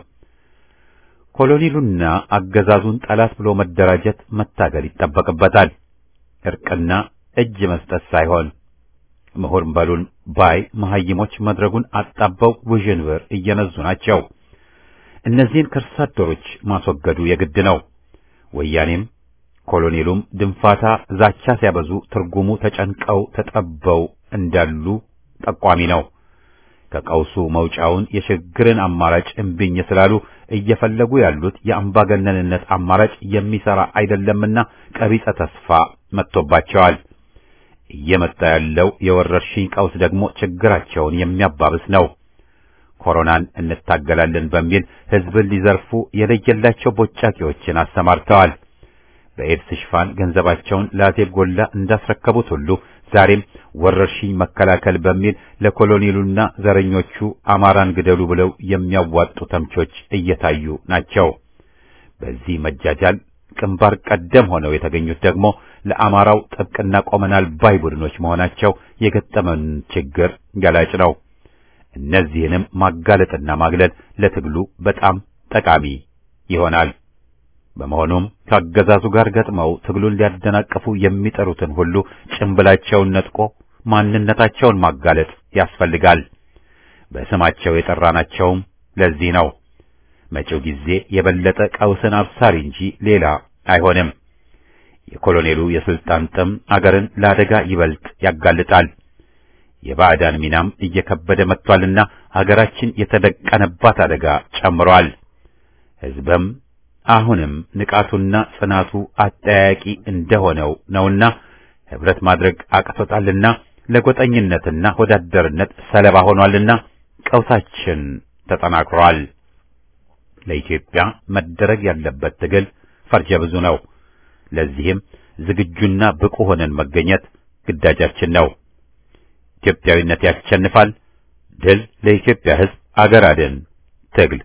ኮሎኔሉና አገዛዙን ጠላት ብሎ መደራጀት መታገል ይጠበቅበታል። እርቅና እጅ መስጠት ሳይሆን ምሁር በሉን ባይ መሐይሞች መድረጉን አጣበው ውዥንብር እየነዙ ናቸው። እነዚህን ከርሳ አደሮች ማስወገዱ የግድ ነው። ወያኔም ኮሎኔሉም ድንፋታ ዛቻ ሲያበዙ ትርጉሙ ተጨንቀው ተጠበው እንዳሉ ጠቋሚ ነው። ከቀውሱ መውጫውን የሽግግርን አማራጭ እምቢኝ ስላሉ እየፈለጉ ያሉት የአምባገነንነት አማራጭ የሚሰራ አይደለምና ቀቢጸ ተስፋ መጥቶባቸዋል። እየመጣ ያለው የወረርሽኝ ቀውስ ደግሞ ችግራቸውን የሚያባብስ ነው። ኮሮናን እንታገላለን በሚል ሕዝብን ሊዘርፉ የለየላቸው ቦጫቂዎችን አሰማርተዋል። በኤድስ ሽፋን ገንዘባቸውን ለአዜብ ጎላ እንዳስረከቡት ሁሉ ዛሬም ወረርሽኝ መከላከል በሚል ለኮሎኔሉና ዘረኞቹ አማራን ግደሉ ብለው የሚያዋጡ ተምቾች እየታዩ ናቸው። በዚህ መጃጃል ግንባር ቀደም ሆነው የተገኙት ደግሞ ለአማራው ጥብቅና ቆመናል ባይ ቡድኖች መሆናቸው የገጠመን ችግር ገላጭ ነው። እነዚህንም ማጋለጥና ማግለል ለትግሉ በጣም ጠቃሚ ይሆናል። በመሆኑም ከአገዛዙ ጋር ገጥመው ትግሉን ሊያደናቅፉ የሚጠሩትን ሁሉ ጭንብላቸውን ነጥቆ ማንነታቸውን ማጋለጥ ያስፈልጋል። በስማቸው የጠራናቸውም ለዚህ ነው። መጪው ጊዜ የበለጠ ቀውስን አብሳሪ እንጂ ሌላ አይሆንም። የኮሎኔሉ የስልጣን ጥም አገርን ለአደጋ ይበልጥ ያጋልጣል። የባዕዳን ሚናም እየከበደ መጥቷልና አገራችን የተደቀነባት አደጋ ጨምሯል። ሕዝብም አሁንም ንቃቱና ጽናቱ አጠያያቂ እንደሆነው ነውና ህብረት ማድረግ አቅቶታልና ለጎጠኝነትና ወዳደርነት ሰለባ ሆኗልና ቀውሳችን ተጠናክሯል። ለኢትዮጵያ መደረግ ያለበት ትግል ፈርጀ ብዙ ነው። ለዚህም ዝግጁና ብቁ ሆነን መገኘት ግዳጃችን ነው። ኢትዮጵያዊነት ያሸንፋል። ድል ለኢትዮጵያ ሕዝብ! አገር አድን ትግል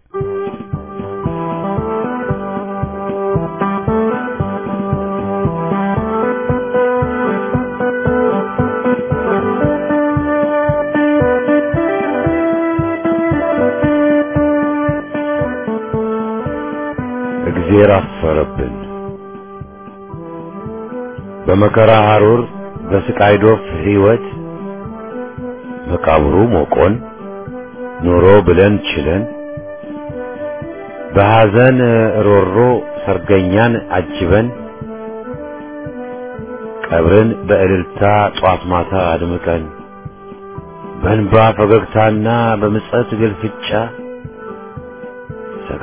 እግዜር አፈረብን። በመከራ ሐሩር በስቃይ ዶፍ ሕይወት መቃብሩ ሞቆን ኑሮ ብለን ችለን በሐዘን ሮሮ ሰርገኛን አጅበን ቀብርን በእልልታ ጧት ማታ አድምቀን በእንባ ፈገግታና በምጸት ግልፍጫ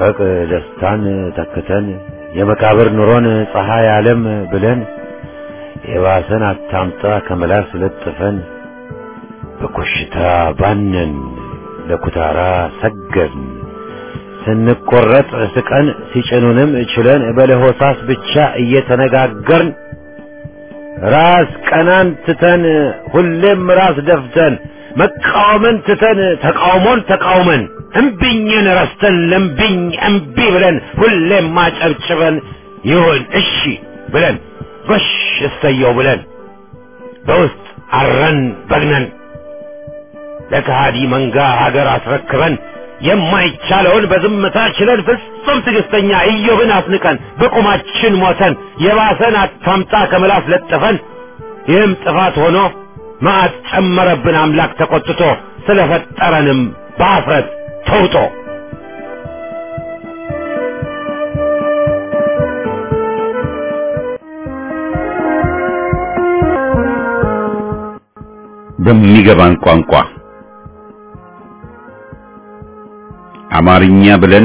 መጠንቀቅ ደስታን ተክተን የመቃብር ኑሮን ፀሐይ ዓለም ብለን የባሰን አታምጣ ከመላስ ለጥፈን በኮሽታ ባነን ለኩታራ ሰገድን ስንቆረጥ ስቀን ሲጭኑንም ችለን በለሆሳስ ብቻ እየተነጋገርን ራስ ቀናን ትተን ሁሌም ራስ ደፍተን መቃወምን ትተን ተቃውሞን ተቃውመን እምቢኝን ረስተን ለምቢኝ እምቢ ብለን ሁሌም ማጨብጭበን ይሁን እሺ ብለን ጎሽ እሰየው ብለን በውስጥ አረን በግነን ለከሃዲ መንጋ ሀገር አስረክበን የማይቻለውን በዝምታ ችለን ፍጹም ትዕግስተኛ ኢዮብን አስንቀን በቁማችን ሞተን የባሰን አታምጣ ከምላስ ለጥፈን ይህም ጥፋት ሆኖ መዓት ጨመረብን አምላክ ተቆጥቶ ስለፈጠረንም በአፍረት ተውጦ በሚገባን ቋንቋ አማርኛ ብለን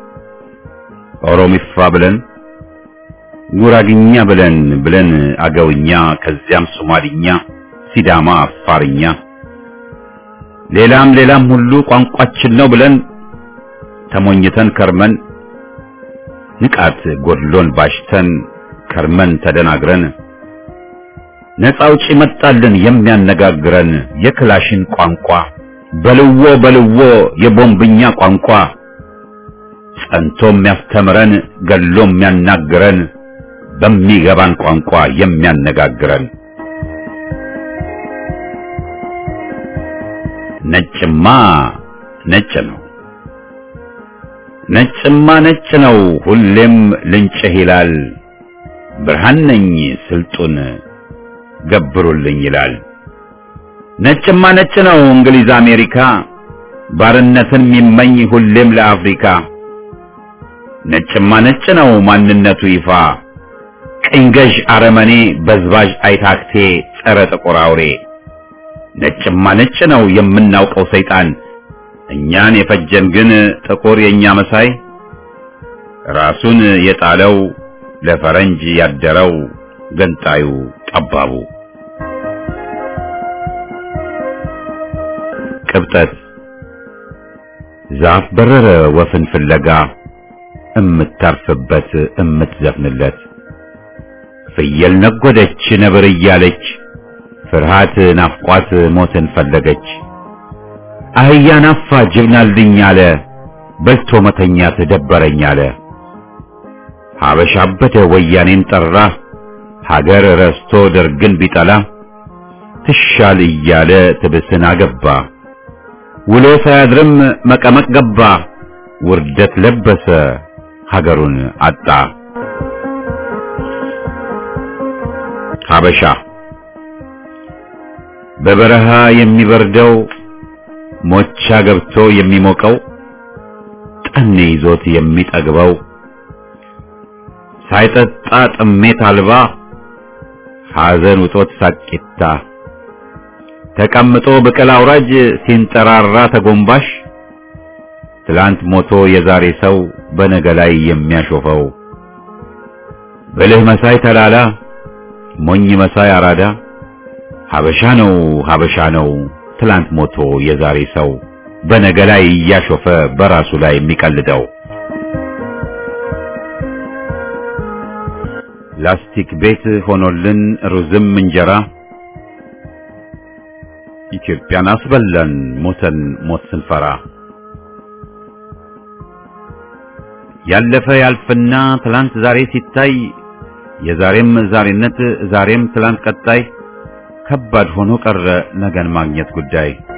ኦሮሚፋ ብለን ጉራግኛ ብለን ብለን አገውኛ ከዚያም ሶማሊኛ፣ ሲዳማ፣ አፋርኛ ሌላም ሌላም ሁሉ ቋንቋችን ነው ብለን ተሞኝተን ከርመን ንቃት ጎድሎን ባሽተን ከርመን ተደናግረን ነፃ አውጪ መጣልን የሚያነጋግረን የክላሽን ቋንቋ በልዎ በልዎ የቦምብኛ ቋንቋ ጸንቶ የሚያስተምረን ገሎ የሚያናግረን በሚገባን ቋንቋ የሚያነጋግረን ነጭማ ነጭ ነው ነጭማ ነጭ ነው ሁሌም ልንጭህ ይላል ብርሃን ነኝ ስልጡን ገብሩልኝ ይላል ነጭማ ነጭ ነው እንግሊዝ አሜሪካ ባርነትን የሚመኝ ሁሌም ለአፍሪካ ነጭማ ነጭ ነው ማንነቱ ይፋ ቅኝ ገዥ አረመኔ በዝባዥ አይታክቴ ጸረ ጥቁር አውሬ ነጭማ ነጭ ነው የምናውቀው ሰይጣን እኛን የፈጀን ግን ጥቁር የኛ መሳይ ራሱን የጣለው ለፈረንጅ ያደረው ገንጣዩ ጠባቡ ቅብጠት ዛፍ በረረ ወፍን ፍለጋ እምታርፍበት እምትዘፍንለት ፍየል ነጎደች ነብር እያለች ፍርሃት ናፍቋት ሞትን ፈለገች አህያ ናፋ ጅብናልኝ አለ በልቶ መተኛት ደበረኝ አለ ሀበሻ አበደ ወያኔን ጠራ ሀገር ረስቶ ደርግን ቢጠላ ትሻል እያለ ትብስን አገባ ውሎ ሳያድርም መቀመቅ ገባ ውርደት ለበሰ ሀገሩን አጣ ሀበሻ በበረሃ የሚበርደው ሞቻ ገብቶ የሚሞቀው ጠኔ ይዞት የሚጠግበው ሳይጠጣ ጥሜት አልባ ሐዘን ውጦት ሳቂታ ተቀምጦ ብቅል አውራጅ ሲንጠራራ ተጎንባሽ ትላንት ሞቶ የዛሬ ሰው በነገ ላይ የሚያሾፈው ብልህ መሳይ ተላላ ሞኝ መሳይ አራዳ ሀበሻ ነው ሀበሻ ነው ትላንት ሞቶ የዛሬ ሰው በነገ ላይ እያሾፈ በራሱ ላይ የሚቀልደው ላስቲክ ቤት ሆኖልን ሩዝም እንጀራ ኢትዮጵያን አስበላን ሞተን ሞት ስንፈራ ያለፈ ያልፍና ትላንት ዛሬ ሲታይ የዛሬም ዛሬነት ዛሬም ትላንት ቀጣይ ከባድ ሆኖ ቀረ ነገን ማግኘት ጉዳይ